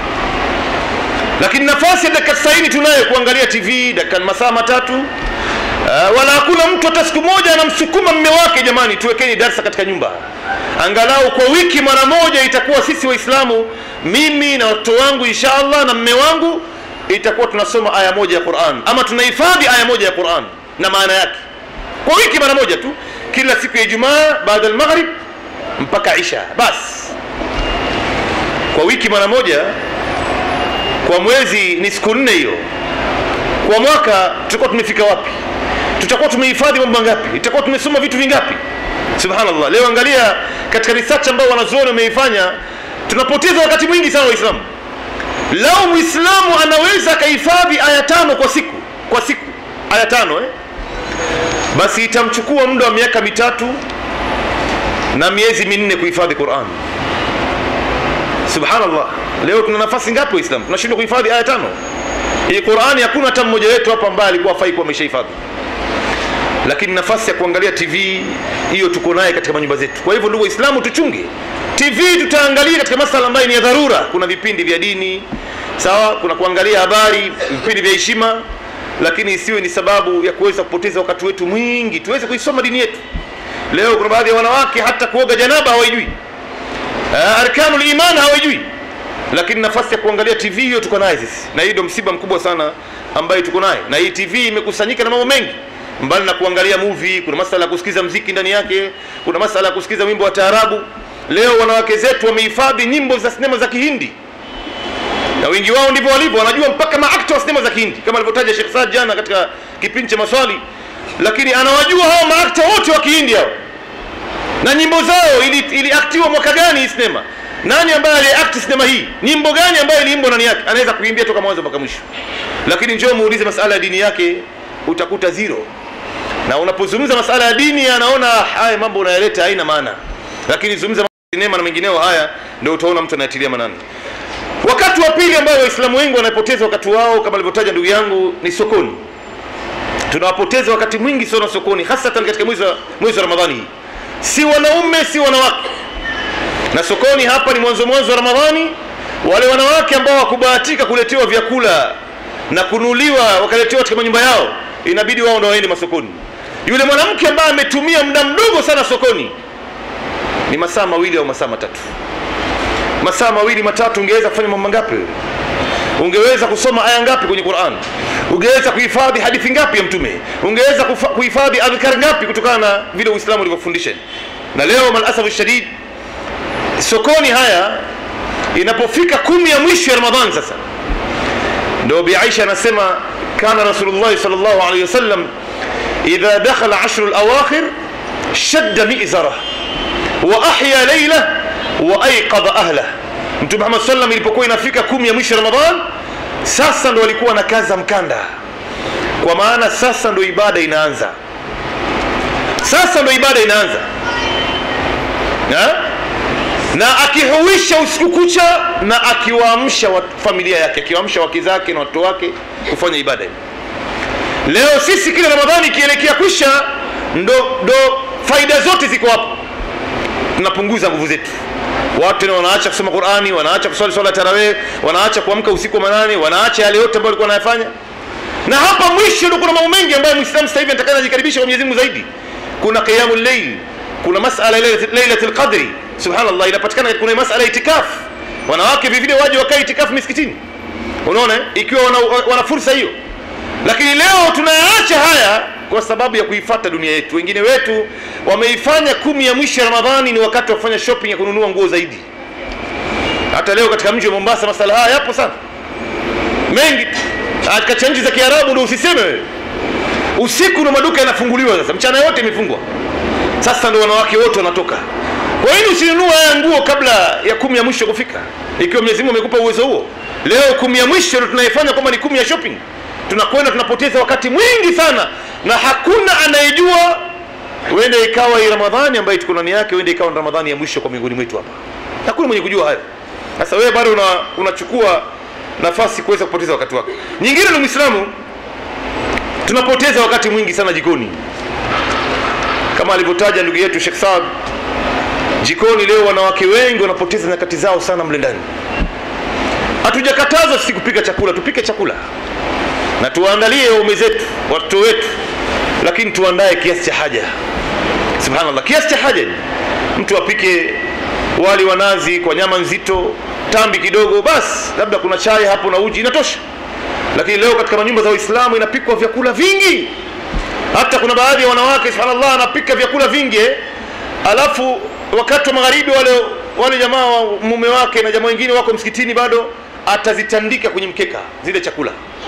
lakini nafasi ya dakika 90 tunayo kuangalia tv dakika masaa matatu uh, wala hakuna mtu hata siku moja anamsukuma mme wake jamani tuwekeni darsa katika nyumba angalau kwa wiki mara moja itakuwa sisi waislamu mimi na watoto wangu insha allah na mme wangu itakuwa tunasoma aya moja ya quran ama tunahifadhi aya moja ya quran na maana yake kwa wiki mara moja tu kila siku ya ijumaa baada almaghrib mpaka isha basi kwa wiki mara moja kwa mwezi ni siku nne hiyo kwa mwaka tutakuwa tumefika wapi tutakuwa tumehifadhi mambo mangapi itakuwa tumesoma vitu vingapi subhanallah leo angalia katika research ambao wanazuoni wameifanya tunapoteza wakati mwingi sana waislamu lao mwislamu anaweza akahifadhi aya tano kwa siku kwa siku aya tano eh? basi itamchukua muda wa miaka mitatu na miezi minne kuhifadhi quran subhanallah leo tuna nafasi ngapi waislamu tunashindwa kuhifadhi aya tano hii qurani hakuna hata mmoja wetu hapa ambaye alikuwa afai kuwa ameshahifadhi lakini nafasi ya kuangalia tv hiyo tuko naye katika manyumba zetu kwa hivyo ndugu waislamu tuchunge tv tutaangalia katika masala ambayo ni ya dharura kuna vipindi vya dini sawa kuna kuangalia habari vipindi vya heshima lakini isiwe ni sababu ya kuweza kupoteza wakati wetu mwingi tuweze kuisoma dini yetu leo kuna baadhi ya wanawake hata kuoga janaba hawaijui uh, arkanul iman hawaijui lakini nafasi ya kuangalia tv hiyo tuko naye sisi na hii ndio msiba mkubwa sana ambaye tuko naye na hii tv imekusanyika na mambo mengi mbali na kuangalia movie kuna masala ya kusikiza mziki ndani yake kuna masala ya kusikiza wimbo wa taarabu leo wanawake zetu wamehifadhi nyimbo za sinema za kihindi na wengi wao ndivyo walivyo wanajua mpaka maakta wa sinema za kihindi kama alivyotaja Sheikh Saad jana katika kipindi cha maswali lakini anawajua hao maakta wote wa kihindi hao na nyimbo zao ili, iliaktiwa mwaka gani hii sinema nani ambaye aliakti sinema hii nyimbo gani ambayo iliimbwa ndani yake anaweza kuimbia toka mwanzo mpaka mwisho lakini njoo muulize masala ya dini yake utakuta zero na unapozungumza masala ya dini anaona haya mambo unayaleta haina maana lakini zungumza sinema na mengineo haya ndio utaona mtu anayatilia manani wakati wa pili ambao waislamu wengi wanapoteza wakati wao kama alivyotaja ndugu yangu ni sokoni tunawapoteza wakati mwingi sana sokoni hasatan katika mwezi wa mwezi wa ramadhani hii si wanaume si wanawake na sokoni hapa ni mwanzo mwanzo wa ramadhani wale wanawake ambao wakubahatika kuletewa vyakula na kunuliwa wakaletewa katika manyumba yao inabidi wao ndo waende masokoni yule mwanamke ambaye ametumia muda mdogo sana sokoni ni masaa mawili au masaa matatu masaa mawili matatu ungeweza kufanya mambo mangapi wewe ungeweza kusoma aya ngapi kwenye quran ungeweza kuhifadhi hadithi ngapi ya mtume ungeweza kuhifadhi adhkar ngapi kutokana na vile uislamu ulivyofundisha na leo malasafu shadid sokoni haya inapofika kumi ya mwisho ya ramadhan sasa ndo bi aisha anasema kana rasulullah sallallahu alaihi wasallam idha dakhala ashru alawakhir shadda mizarah wa ahya laylah wa ayqadha ahlah mtume Muhammad sallam ilipokuwa inafika kumi ya mwisho Ramadhan sasa ndo alikuwa na kaza mkanda kwa maana sasa ndo ibada inaanza sasa ndo ibada inaanza na, na akihuisha usiku kucha na akiwaamsha familia yake akiwaamsha wake zake na watoto wake kufanya ibada leo sisi kila ramadhani ikielekea kwisha ndo, ndo faida zote ziko hapo tunapunguza nguvu zetu watu tena wanaacha kusoma qurani wanaacha kuswali swala ya tarawih wanaacha kuamka usiku wa manane wanaacha yale yote ambayo walikuwa wanayafanya na hapa mwisho ndio kuna mambo mengi ambayo muislamu sasa hivi anataka ajikaribisha kwa Mwenyezi Mungu zaidi kuna qiyamul layl kuna masala lailatul qadri subhanallah inapatikana kuna masala itikaf wanawake vile vile waje wakae itikaf misikitini unaona ikiwa wana, wana fursa hiyo lakini leo tunayaacha haya kwa sababu ya kuifata dunia yetu wengine wetu wameifanya kumi ya mwisho ya ramadhani ni wakati wa kufanya shopping ya kununua nguo zaidi hata leo katika mji wa mombasa masala haya yapo sana mengi katika nchi za kiarabu ndo usiseme wewe usiku na maduka yanafunguliwa sasa mchana yote imefungwa sasa ndo wanawake wote wanatoka kwa nini usinunua haya nguo kabla ya kumi ya mwisho kufika ikiwa mwenyezi mungu amekupa uwezo huo leo kumi ya mwisho ndo tunaifanya kwamba ni kumi ya shopping tunakwenda tunapoteza wakati mwingi sana na hakuna anayejua huenda ikawa hii ramadhani ambayo tuko ndani yake huenda ikawa ni ramadhani ya mwisho kwa miongoni mwetu hapa hakuna mwenye kujua hayo sasa wewe bado una, unachukua nafasi kuweza kupoteza wakati wako nyingine ni mwislamu tunapoteza wakati mwingi sana jikoni kama alivyotaja ndugu yetu Sheikh Saad jikoni leo wanawake wengi wanapoteza nyakati zao sana mle ndani hatujakatazwa sisi kupika chakula tupike chakula na tuwaandalie waume zetu watoto wetu lakini tuandae kiasi cha haja subhanallah kiasi cha haja mtu apike wali wa nazi kwa nyama nzito tambi kidogo basi labda kuna chai hapo na uji inatosha lakini leo katika manyumba za waislamu inapikwa vyakula vingi hata kuna baadhi ya wanawake subhanallah anapika vyakula vingi eh? alafu wakati wa magharibi wale wale jamaa wa mume wake na jamaa wengine wako msikitini bado atazitandika kwenye mkeka zile chakula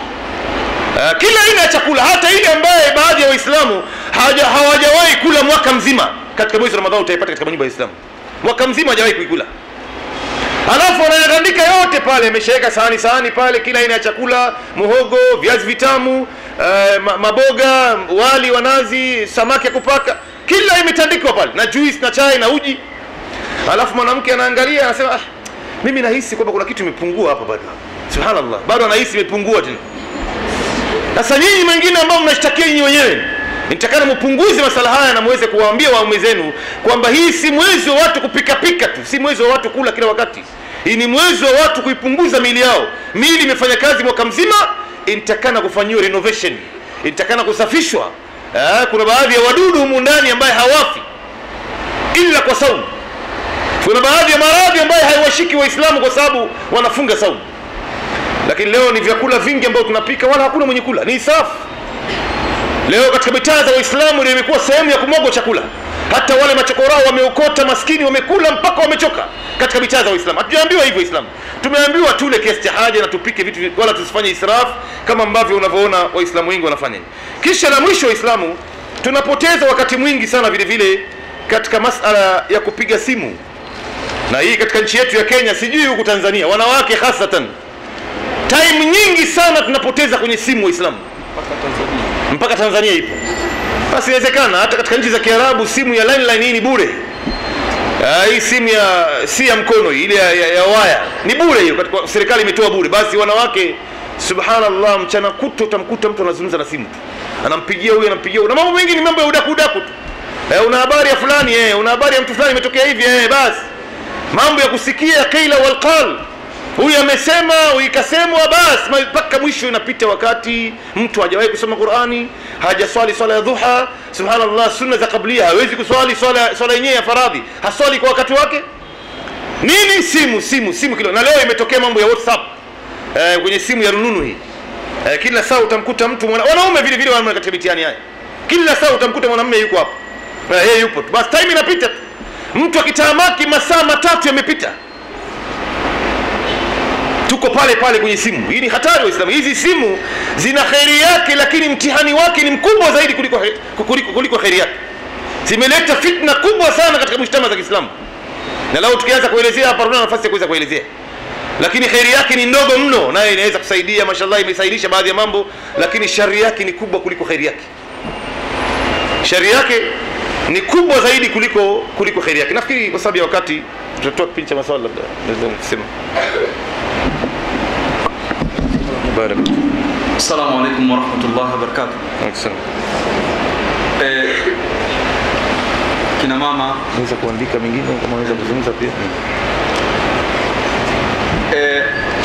uh, kila aina ya chakula hata ile ambaye baadhi ya waislamu hawaja- hawajawahi kula mwaka mzima katika mwezi wa ramadhani utaipata katika manyumba ya waislamu mwaka mzima hajawahi kuikula alafu anayatandika yote pale ameshaweka sahani sahani pale kila aina ya chakula muhogo viazi vitamu uh, ma- maboga wali wa nazi samaki ya kupaka kila imetandikwa pale na juice na chai na uji alafu mwanamke anaangalia anasema ah, mimi nahisi kwamba kuna kitu imepungua hapa bado subhanallah bado anahisi imepungua tena sasa nyinyi mengine ambao mnashtakia nyinyi wenyewe nitakana mpunguze masala haya na muweze kuwaambia waume zenu kwamba hii si mwezi wa watu kupikapika tu si mwezi wa watu kula kila wakati hii ni mwezi wa watu kuipunguza miili yao miili imefanya kazi mwaka mzima inatakana kufanyiwa renovation inatakana kusafishwa eh, kuna baadhi ya wadudu humu ndani ambaye hawafi ila kwa saumu kuna baadhi ya maradhi ambayo haiwashiki waislamu kwa sababu wanafunga saumu lakini leo ni vyakula vingi ambavyo tunapika wala hakuna mwenye kula ni isafu leo katika mitaa za waislamu ndio imekuwa sehemu ya kumwagwa chakula hata wale machokorao wameokota maskini wamekula mpaka wamechoka katika mitaa za waislamu hatujaambiwa hivyo waislamu tumeambiwa tule kiasi cha haja na tupike vitu vi- wala tusifanye israfu kama ambavyo unavyoona waislamu wengi wanafanya kisha la mwisho waislamu tunapoteza wakati mwingi sana vile vile katika masala ya kupiga simu na hii katika nchi yetu ya kenya sijui huku tanzania wanawake hasatan time nyingi sana tunapoteza kwenye simu waislamu mpaka tanzania ipo basi inawezekana hata katika nchi za kiarabu simu ya landline hii ni bure Ah, hii simu ya si ya mkono hii, ile ya, ya, ya waya ni bure hiyo katika serikali imetoa bure basi wanawake subhanallah mchana kuto utamkuta mtu anazungumza na simu tu anampigia huyu anampigia huyu na mambo mengi ni mambo ya udaku udaku tu eh, una habari ya fulani eh, una habari ya mtu fulani imetokea hivi eh, basi mambo ya kusikia qila walqal huyu amesema huyu ikasemwa basi ma- mpaka mwisho inapita wakati mtu hajawahi kusoma qurani hajaswali swala ya dhuha subhanallah sunna za kablia hawezi kuswali swala swala yenyewe ya faradhi haswali kwa wakati wake nini simu simu simu kilo na leo imetokea mambo ya whatsapp eh, kwenye simu ya rununu hii eh, kila saa utamkuta mtu mwana, wanaume vile vile wanaume katika mitihani haya kila saa utamkuta mwanamume yuko hapo eh, yeye yupo tu basi time inapita tu mtu akitamaki masaa matatu yamepita tuko pale pale kwenye simu hii ni hatari waislamu hizi simu zina kheri yake lakini mtihani wake ni mkubwa zaidi kuliko he- kuliko, kuliko kheri yake zimeleta fitna kubwa sana katika mshtama za kiislamu na lao tukianza kuelezea hapa tuna nafasi ya kuweza kuelezea lakini kheri yake ni ndogo mno naye inaweza kusaidia mashallah imesaidisha baadhi ya mambo lakini shari yake ni kubwa kuliko kheri yake shari yake ni kubwa zaidi kuliko kuliko kheri yake nafikiri kwa sababu ya wakati tutatoa kipindi cha maswali labda naweza kusema barak Assalamu alaikum warahmatullahi wabarakatuh. Asante. Eh, kina mama Unaweza kuandika mengine kama unaweza kuzungumza pia eh,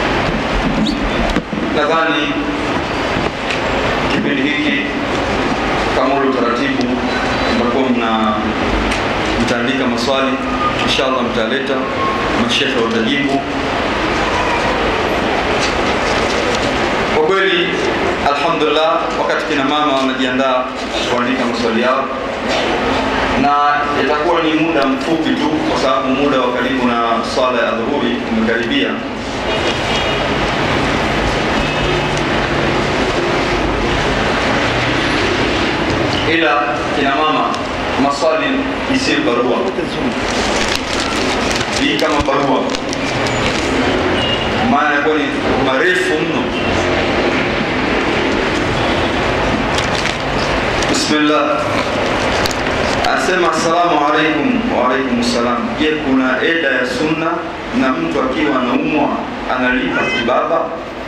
nadhani kipindi hiki kama ule utaratibu mtakuwa mna mtaandika maswali inshallah mtaleta mashekhe watajibu kwa kweli alhamdulillah wakati kina mama wanajiandaa kuandika maswali yao na itakuwa ni muda mfupi tu kwa sababu muda wa karibu na swala ya dhuhuri umekaribia ila kina mama maswali isiyo barua hii kama barua maana yakuwa ni marefu mno bismillah anasema assalamu alaikum waalaikum salam je kuna eda ya sunna na mtu akiwa anaumwa analipa kibaba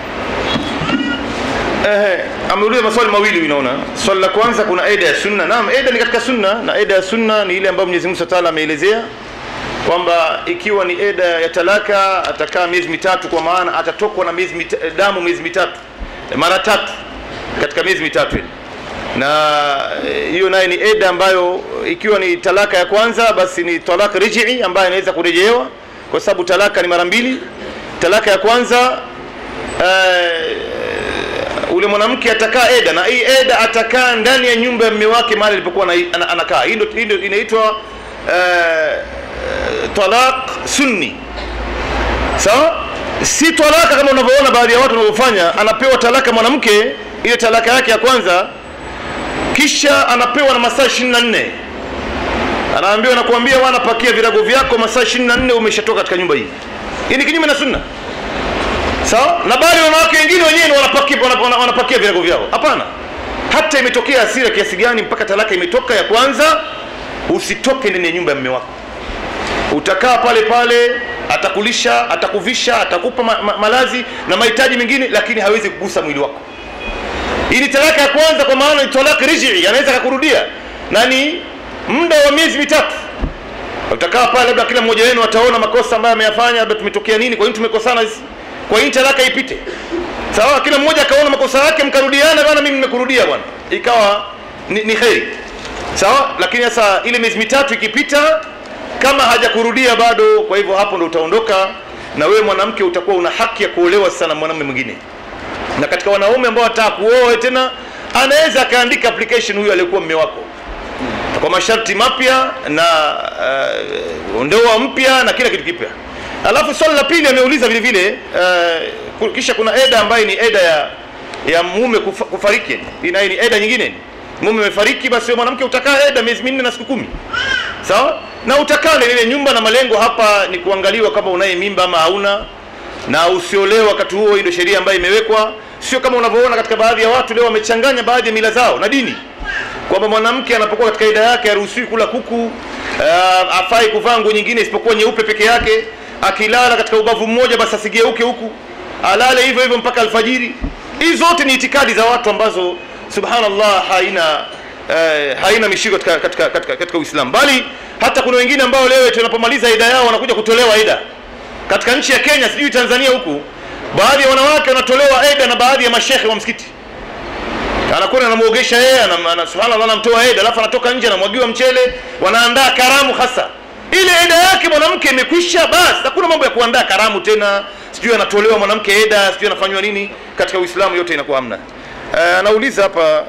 Ehe, ameuliza maswali mawili huyu naona. Swali la kwanza kuna eda ya sunna. Naam, eda ni katika sunna na eda ya sunna ni ile ambayo Mwenyezi Mungu Subhanahu wa Ta'ala ameelezea kwamba ikiwa ni eda ya talaka atakaa miezi mitatu kwa maana atatokwa na miezi mita, damu miezi mitatu mara tatu katika miezi mitatu ile na eh, hiyo naye ni eda ambayo ikiwa ni talaka ya kwanza basi ni talaka rijii ambayo inaweza kurejewa kwa sababu talaka ni mara mbili talaka ya kwanza eh, ule mwanamke atakaa eda na hii eda atakaa ndani ya nyumba ya mume wake mahali alipokuwa ana- ana- anakaa hii ndio hii ndio inaitwa eh, talaq sunni sawa si talaka kama unavyoona baadhi ya watu wanavyofanya anapewa talaka mwanamke ile talaka yake ya kwanza kisha anapewa na masaa 24 anaambiwa nakuambia wana pakia virago vyako masaa 24 umeshatoka katika nyumba hii hii ni kinyume na sunna sawa na bali wanawake wengine wenyewe ni wanapakia, wana- wana- wanapakia virago vyao hapana hata imetokea hasira kiasi gani mpaka talaka imetoka ya kwanza usitoke ndani ya nyumba ya mume wako utakaa pale pale atakulisha atakuvisha atakupa ma, ma, malazi na mahitaji mengine lakini hawezi kugusa mwili wako hii ni talaka ya kwanza kwa maana ni talaka rijii anaweza akakurudia na ni muda wa miezi mitatu utakaa pale labda kila mmoja wenu ataona makosa ambayo ameyafanya labda tumetokea nini kwa nini tumekosana sisi kwa nini talaka ipite sawa kila mmoja akaona makosa yake mkarudiana bwana mimi nimekurudia bwana ikawa ni, ni kheri sawa lakini sasa ile miezi mitatu ikipita kama hajakurudia bado kwa hivyo hapo ndo utaondoka na wewe mwanamke utakuwa una haki ya kuolewa sasa na mwanamume mwingine na katika wanaume ambao wataka kuoa tena anaweza akaandika application huyu aliyekuwa mme wako kwa masharti mapya na uh, ndoa mpya na kila kitu kipya alafu swali la pili ameuliza vile vile uh, kisha kuna eda ambayo ni eda ya ya mume kufa, kufariki hii nayo ni eda nyingine mume amefariki basi wewe mwanamke utakaa eda miezi minne na siku kumi sawa na utakaa ndani ya ile nyumba na malengo hapa ni kuangaliwa kama unaye mimba ama hauna na usiolewe wakati huo hii ndio sheria ambayo imewekwa sio kama unavyoona katika baadhi ya watu leo wamechanganya baadhi ya mila zao na dini kwamba mwanamke anapokuwa katika ida yake haruhusiwi kula kuku uh, afai kuvaa nguo nyingine isipokuwa nyeupe peke yake akilala katika ubavu mmoja basi asigeuke huku alale hivyo hivyo mpaka alfajiri hizi zote ni itikadi za watu ambazo subhanallah haina eh, haina mishiko katika, katika, katika, katika uislamu bali hata kuna wengine ambao leo tunapomaliza ida yao wanakuja kutolewa ida katika nchi ya kenya sijui tanzania huku baadhi ya wanawake wanatolewa eda na baadhi ya mashekhe wa msikiti anakwenda anamwogesha yeye anam- ana- subhanallah anamtoa eda alafu anatoka nje anamwagiwa mchele wanaandaa karamu hasa ile eda yake mwanamke imekwisha basi hakuna mambo ya kuandaa karamu tena sijui anatolewa mwanamke eda sijui anafanywa nini katika uislamu yote inakuwa hamna Eh, anauliza hapa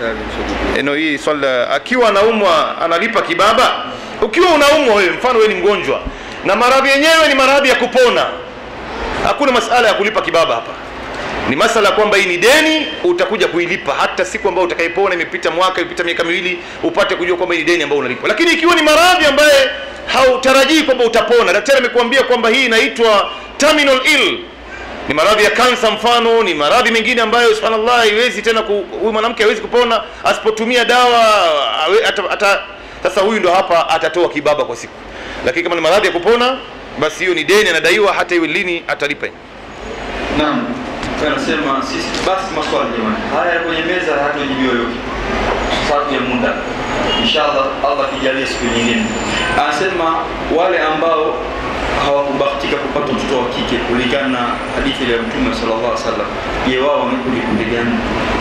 no, hii swali la- akiwa anaumwa analipa kibaba ukiwa unaumwa wewe mfano wewe ni mgonjwa na maradhi yenyewe ni maradhi ya kupona hakuna masala ya kulipa kibaba hapa ni masala ya kwamba hii ni deni utakuja kuilipa hata siku ambayo utakayepona imepita mwaka imepita miaka miwili upate kujua kwamba hii ni deni ambayo unalipa lakini ikiwa ni maradhi ambaye hautarajii kwamba utapona daktari amekuambia kwamba hii inaitwa terminal ill ni maradhi ya kansa mfano ni maradhi mengine ambayo subhanallah haiwezi tena ku- huyu mwanamke hawezi kupona asipotumia dawa awe- ata, ata, sasa huyu ndo hapa atatoa kibaba kwa siku lakini kama ni maradhi ya kupona basi hiyo ni deni anadaiwa hata iwe lini atalipa Naam, anasema sisi basi maswali jamani, haya kwenye meza hatujibiwa yote, sababu ya muda. Inshallah Allah akijalia siku nyingine. Anasema wale ambao hawakubahatika kupata mtoto wa kike kulingana na hadithi ya Mtume sallallahu alaihi wasallam, je, wao wamekuwa kundi gani?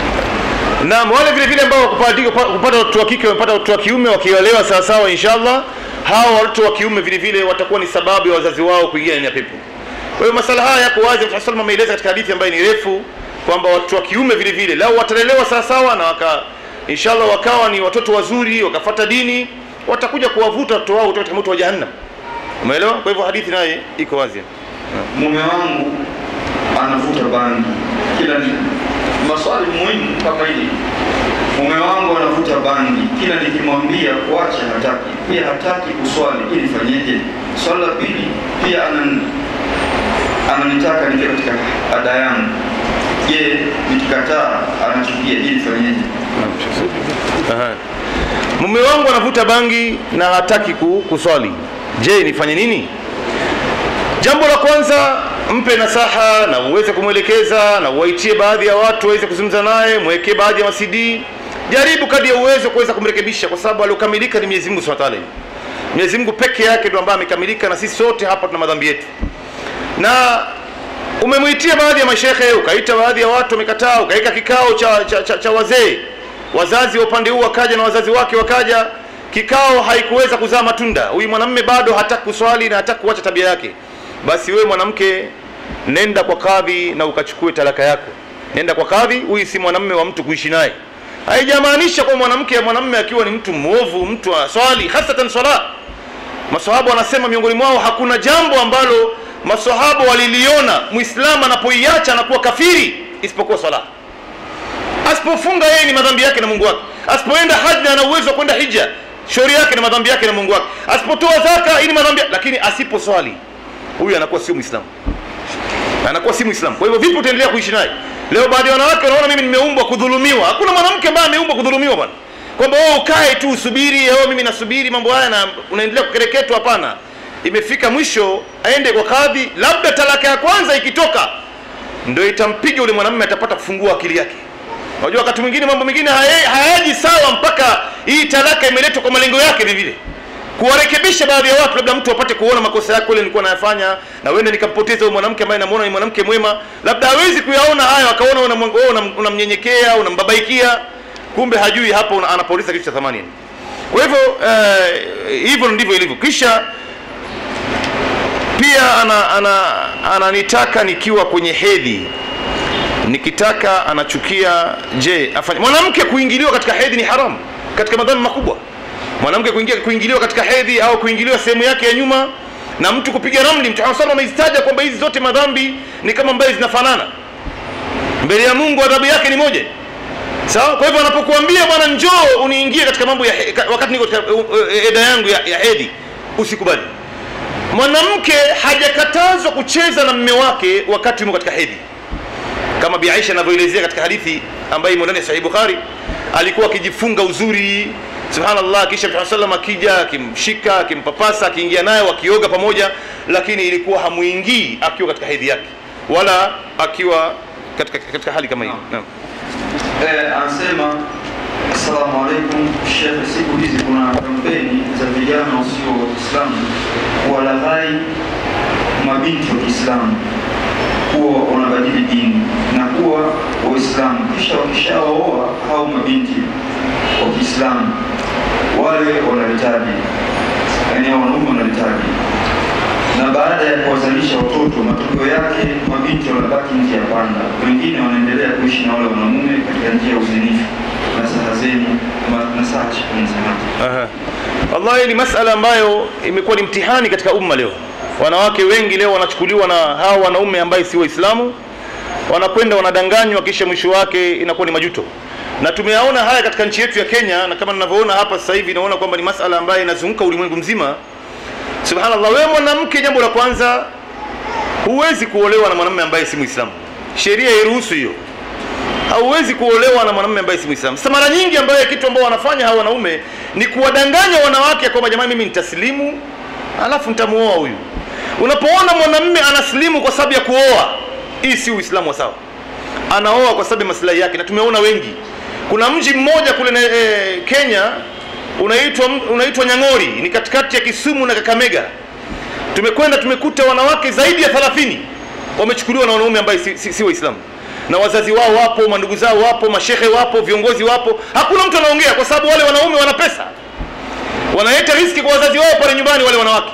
Naam, wale vile vile ambao kupata kupata watoto wa kike wamepata watoto wa kiume wakiolewa sawa sawa inshallah, hao watoto wa kiume vile vile watakuwa ni sababu ya wazazi wao kuingia ndani ya pepo. Kwa hiyo masala haya yako wazi, Mtume sallallahu ameeleza katika hadithi ambayo ni refu kwamba watoto wa kiume vile vile lao watalelewa sawa sawa na waka inshallah wakawa ni watoto wazuri wakafata dini, watakuja kuwavuta watoto wao kutoka katika moto wa jahannam. Umeelewa? Kwa hivyo hadithi naye iko wazi. Mume wangu anavuta bangi kila ni maswali muhimu kama hili. Mume wangu anavuta bangi, kila nikimwambia kuacha hataki, pia hataki kuswali, ili fanyeje? Swali la pili, pia anan, ananitaka nikiwa katika ada yangu. Je, nikikataa anachukia, ili fanyeje? Aha. Mume wangu anavuta bangi na hataki ku, kuswali. Je, nifanye nini? Jambo la kwanza, mpe nasaha na uweze kumwelekeza na uwaitie baadhi ya watu waweze kuzungumza naye, mwekee baadhi ya masidi. Jaribu kadri ya uwezo kuweza kumrekebisha, kwa sababu aliokamilika ni Mwenyezi Mungu Subhanahu wa Ta'ala. Mwenyezi Mungu peke yake ndio ambaye amekamilika, na sisi sote hapa tuna madhambi yetu. Na umemwitia baadhi ya mashehe, ukaita baadhi ya watu wamekataa, ukaika kikao cha, cha, cha, cha wazee, wazazi wa upande huu wakaja na wazazi wake wakaja, kikao haikuweza kuzaa matunda. Huyu mwanamume bado hataki kuswali na hataki kuacha tabia yake. Basi wewe mwanamke, nenda kwa kadhi na ukachukue talaka yako, nenda kwa kadhi. Huyu si mwanamume wa mtu kuishi naye. Haijamaanisha kwa mwanamke mwanamume akiwa ni mtu mwovu, mtu aswali, hasatan swala. Maswahaba wanasema miongoni mwao hakuna jambo ambalo maswahaba waliliona muislamu anapoiacha anakuwa kafiri isipokuwa swala. Asipofunga yeye ni madhambi yake na Mungu wake. Asipoenda haji ana uwezo wa kwenda hija, shauri yake na madhambi yake na Mungu wake. Asipotoa zaka hii ni madhambi, lakini asiposwali huyu anakuwa sio muislamu, anakuwa si muislamu. Kwa hivyo vipi utaendelea kuishi naye? Leo baadhi ya wanawake wanaona mimi nimeumbwa kudhulumiwa. Hakuna mwanamke ambaye ameumbwa kudhulumiwa bwana, kwamba wewe ukae tu usubiri, wewe mimi nasubiri mambo haya na unaendelea kukereketwa. Hapana, imefika mwisho aende kwa kadhi, labda talaka ya kwanza ikitoka ndio itampiga yule mwanamume, atapata kufungua akili yake. Unajua wakati mwingine mambo mengine haya- hayaji sawa mpaka hii talaka imeletwa kwa malengo yake vile vile kuwarekebisha baadhi ya watu, labda mtu apate kuona makosa yake, ile nilikuwa nayafanya na wende nikampoteza huyo mwanamke ambaye namuona ni mwanamke mwema, labda hawezi kuyaona hayo, akaona unamwe- wewe unam- unamnyenyekea, unambabaikia, kumbe hajui hapo una- anapoteza kitu cha thamani. Kwa hivyo eh, hivyo ndivyo ilivyo. Kisha pia ana, ana, ananitaka nikiwa kwenye hedhi nikitaka anachukia. Je, afanye mwanamke kuingiliwa katika hedhi ni haramu katika madhambi makubwa. Mwanamke kuingia kuingiliwa katika hedhi au kuingiliwa sehemu yake ya nyuma na mtu kupiga ramli. Mtume sallallahu alayhi amezitaja kwamba hizi zote madhambi ni kama ambaye zinafanana mbele ya Mungu, adhabu yake ni moja. Sawa. Kwa hivyo anapokuambia bwana, njoo uniingie katika mambo ya he- ka- wakati niko katika uh, uh, eda yangu ya, ya hedhi, usikubali. Mwanamke hajakatazwa kucheza na mme wake wakati yumo katika hedhi kama Bi Aisha anavyoelezea katika hadithi ambayo imo ndani ya Sahih Bukhari, alikuwa akijifunga uzuri, subhanallah, kisha Mtume sallam akija akimshika akimpapasa akiingia naye wakioga pamoja, lakini ilikuwa hamuingii akiwa katika hedhi yake wala akiwa katika, katika hali kama hiyo. Naam. Eh, anasema assalamu alaikum shekhe, siku hizi kuna kampeni za vijana wasio Waislamu kuwalaghai mabinti wa Kiislamu kuwa wanabadili dini na kuwa Waislamu, kisha wakishawaoa hao mabinti wa Kiislamu wale wanalitaji, yaani hao wanaume wanalitaji na baada ya kuwazalisha watoto, matokeo yake mabinti wanabaki nje ya panda, wengine wanaendelea kuishi na wale wanamume katika njia ya uzinifu. Nasaha zenu, ma- nasaha shukrani sana. Aha. Wallahi ni masala ambayo imekuwa ni mtihani katika umma leo. Wanawake wengi leo wanachukuliwa na hawa wanaume ambaye si Waislamu, wanakwenda wanadanganywa, kisha mwisho wake inakuwa ni majuto. Na tumeyaona haya katika nchi yetu ya Kenya, na kama ninavyoona hapa sasa hivi naona kwamba ni masala ambayo inazunguka ulimwengu mzima. Subhanallah, wewe mwanamke, jambo la kwanza, huwezi kuolewa na mwanamume ambaye si Muislamu. Sheria hairuhusu hiyo hauwezi kuolewa na mwanamume ambaye si Muislamu. Sasa mara nyingi ambayo kitu ambao wanafanya hawa wanaume ni kuwadanganya wanawake kwamba jamani, mimi nitaslimu alafu nitamuoa huyu. Unapoona mwanamume anaslimu kwa sababu ya kuoa, hii si Uislamu wa sawa. Anaoa kwa sababu ya maslahi yake, na tumeona wengi. Kuna mji mmoja kule na, e, Kenya unaitwa unaitwa Nyang'ori, ni katikati ya Kisumu na Kakamega. Tumekwenda tumekuta wanawake zaidi ya 30 wamechukuliwa na wanaume ambaye si, si, si Waislamu na wazazi wao wapo, mandugu zao wapo, mashehe wapo, viongozi wapo. Hakuna mtu anaongea kwa sababu wale wanaume wana pesa, wanaleta riski kwa wazazi wao pale nyumbani, wale wanawake.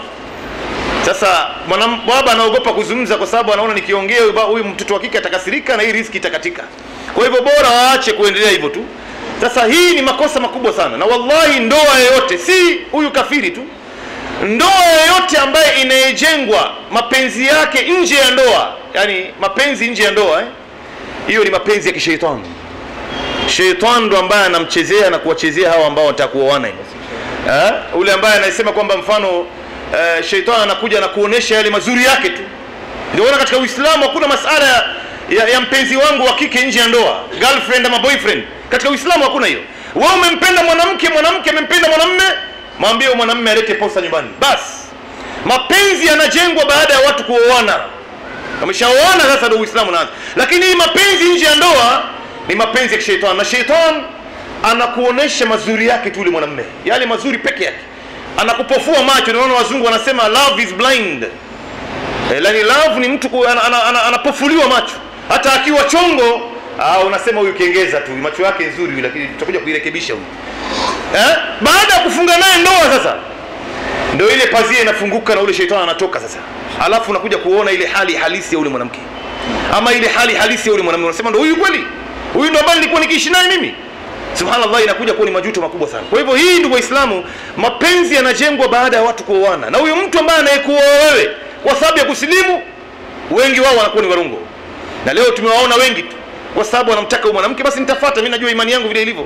Sasa mwanam- baba anaogopa kuzungumza kwa sababu anaona nikiongea huyu ba- huyu mtoto wa kike atakasirika na hii riski itakatika. Kwa hivyo bora waache kuendelea hivyo tu. Sasa hii ni makosa makubwa sana, na wallahi, ndoa yoyote, si huyu kafiri tu, ndoa yoyote ambaye inayejengwa mapenzi yake nje ya ndoa, yani mapenzi nje ya ndoa eh? hiyo ni mapenzi ya kisheitani. Sheitani ndo ambaye anamchezea na kuwachezea hawa ambao wanataka kuoana hivi. Eh? Ule ambaye anasema kwamba mfano eh, sheitani anakuja na kuonesha yale mazuri yake tu. Ndio maana katika Uislamu hakuna masala ya, ya, ya mpenzi wangu wa kike nje ya ndoa, girlfriend ama boyfriend. Katika Uislamu hakuna hiyo. Wewe umempenda mwanamke, mwanamke amempenda mwanamume, mwambie huyo mwanamume alete posa nyumbani. Basi. Mapenzi yanajengwa baada ya watu kuoana wameshaoana sasa ndio uislamu unaanza lakini hii mapenzi nje ya ndoa ni mapenzi ya kishetani na shetani anakuonesha mazuri yake tu yule mwanamume yale mazuri peke yake anakupofua macho naona wazungu wanasema love is blind eh, yani love ni mtu ku- ana- ana- ana- anapofuliwa macho hata akiwa chongo ah, unasema huyu kengeza tu macho yake nzuri huyu, lakini tutakuja kuirekebisha huyu eh? baada ya kufunga naye ndoa sasa ndio ile pazia inafunguka na ule shetani anatoka sasa alafu unakuja kuona ile hali halisi ya ule mwanamke ama ile hali halisi ya ule mwanamume unasema ndo huyu kweli huyu ndo ambaye nilikuwa nikiishi naye mimi subhanallah inakuja kuwa ni majuto makubwa sana kwa hivyo hii ndugu waislamu mapenzi yanajengwa baada ya watu kuoana na huyu mtu ambaye anayekuoa wewe kwa sababu ya kusilimu wengi wao wanakuwa ni warungo na leo tumewaona wengi tu kwa sababu wanamtaka huyu mwanamke basi nitafuata mi najua imani yangu vile ilivyo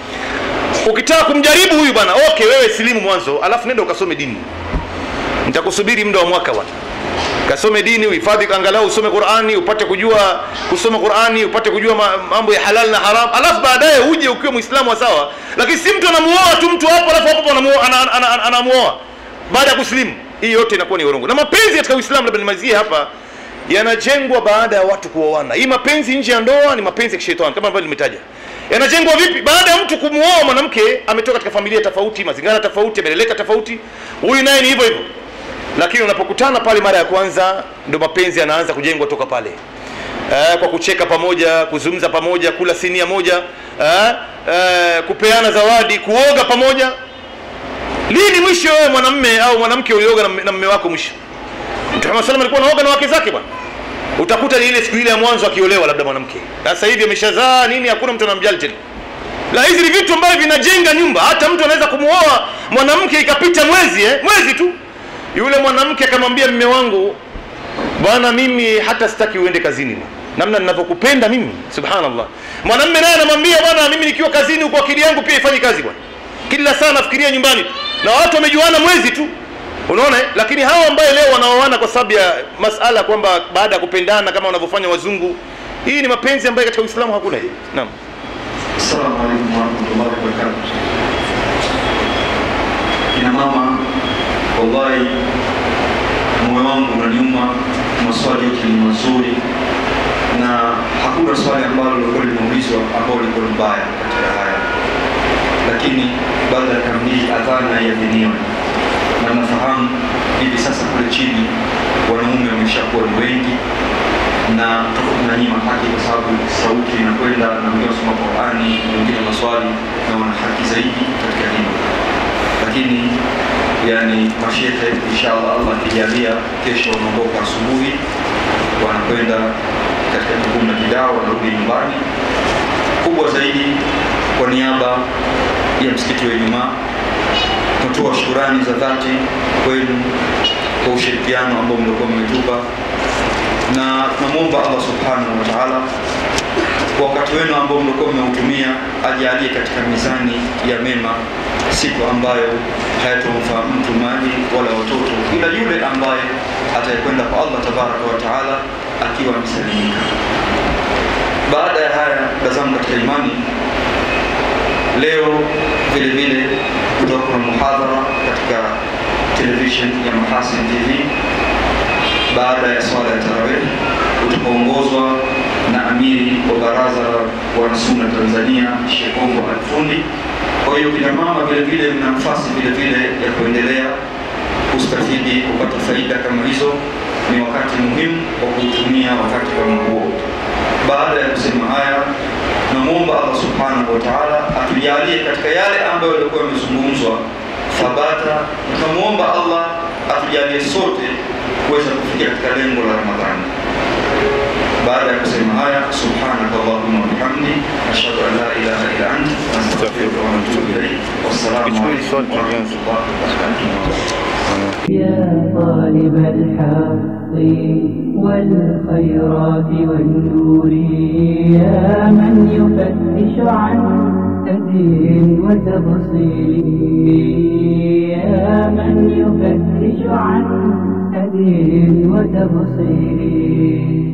ukitaka kumjaribu huyu bwana okay wewe silimu mwanzo alafu nenda ukasome dini nitakusubiri muda wa mwaka bwana kasome dini uhifadhi angalau usome qurani upate kujua kusoma qurani upate kujua ma- mambo ya halal na haram alafu baadaye uje ukiwa muislamu wa sawa lakini si mtu anamuoa tu mtu hapo alafu hapo anamuoa ana- ana- ana- anamuoa baada ya kusilimu hii yote inakuwa ni urongo na mapenzi katika uislamu labda nimalizie hapa yanajengwa baada ya watu kuoana hii mapenzi nje ya ndoa ni mapenzi ya kishetani kama ambavyo nimetaja yanajengwa vipi baada ya mtu kumuoa mwanamke ametoka katika familia tofauti mazingira tofauti ameleleka tofauti huyu naye ni hivyo hivyo lakini unapokutana pale mara ya kwanza ndo mapenzi yanaanza kujengwa toka pale eh, kwa kucheka pamoja kuzungumza pamoja kula sinia moja eh, eh, kupeana zawadi kuoga pamoja lini mwisho wewe mwanamme au mwanamke ulioga na mme- na mme wako mwisho mtume Muhammad sallam alikuwa anaoga na wake zake bwana utakuta ni ile siku ile ya mwanzo akiolewa labda mwanamke sasa hivi ameshazaa nini hakuna mtu anamjali tena la hizi ni vitu ambavyo vinajenga nyumba hata mtu anaweza kumuoa mwanamke ikapita mwezi eh? mwezi tu yule mwanamke akamwambia mme wangu bwana mimi hata sitaki uende kazini bwana. namna ninavyokupenda mimi subhanallah mwanamme naye anamwambia bwana mimi nikiwa kazini huko akili yangu pia ifanyi kazi bwana kila saa nafikiria nyumbani tu. na watu wamejuana mwezi tu unaona eh? lakini hawa ambaye leo wanaoana kwa sababu ya masala kwamba baada ya kupendana kama wanavyofanya wazungu hii ni mapenzi ambayo katika uislamu hakuna hii naam Assalamu alaikum warahmatullahi wabarakatuh. Kina mama, wallahi moyo wangu unaniuma, maswali yote ni mazuri na hakuna swali ambalo lilikuwa limeulizwa ambalo lilikuwa ni baya katika haya, lakini baada ya kamili adhana iadhiniwe, na nafahamu hivi sasa kule chini wanaume wameshakuwa ni wengi na tuko tunanyima haki kwa sababu sauti inakwenda na wengine wasoma Qurani, wengine maswali na wana haki zaidi katika dini, lakini yani mashehe inshallah, Allah akijalia, kesho wanaondoka asubuhi, wanakwenda katika jukumu la kidawa, wanarudi nyumbani. Kubwa zaidi, kwa niaba ya msikiti wa Ijumaa tunatoa shukurani za dhati kwenu kwa ushirikiano ambao mlikuwa mmetupa na tunamwomba Allah subhanahu wa ta'ala kwa wakati wenu ambao mlikuwa mmeutumia ajalie katika mizani ya mema siku ambayo hayatomfaa mtu mali wala watoto ila yule ambaye atayekwenda kwa Allah tabaraka wa taala akiwa amesalimika. Baada ya haya, ndugu zangu katika imani, leo vile vile kutoka kuna muhadhara katika television ya Mahasin TV baada ya swala ya tarawih utakaongozwa na amiri wa baraza la wanasunna Tanzania Sheikh Kombo Alfundi. Kwa hiyo kina mama vile vile mna nafasi vile vile ya kuendelea kustafidi kupata faida kama hizo. Ni wakati muhimu wa kuutumia wakati kama huo. Baada ya kusema haya, namwomba Allah subhanahu wa ta'ala atujalie katika yale ambayo yalikuwa yamezungumzwa thabata. Tunamwomba Allah atujalie sote kuweza kufikia katika lengo la Ramadhani. Baada ya kusema haya, subhanaka allahumma wa bihamdi ashhadu an la ilaha illa anta astaghfiruka wa atubu ilayk. Wassalamu alaykum wa rahmatullahi wa barakatuh. يا طالب الحق والخيرات والنور يا من يفتش عن هدي وتبصير يا من يفتش عن هدي وتبصير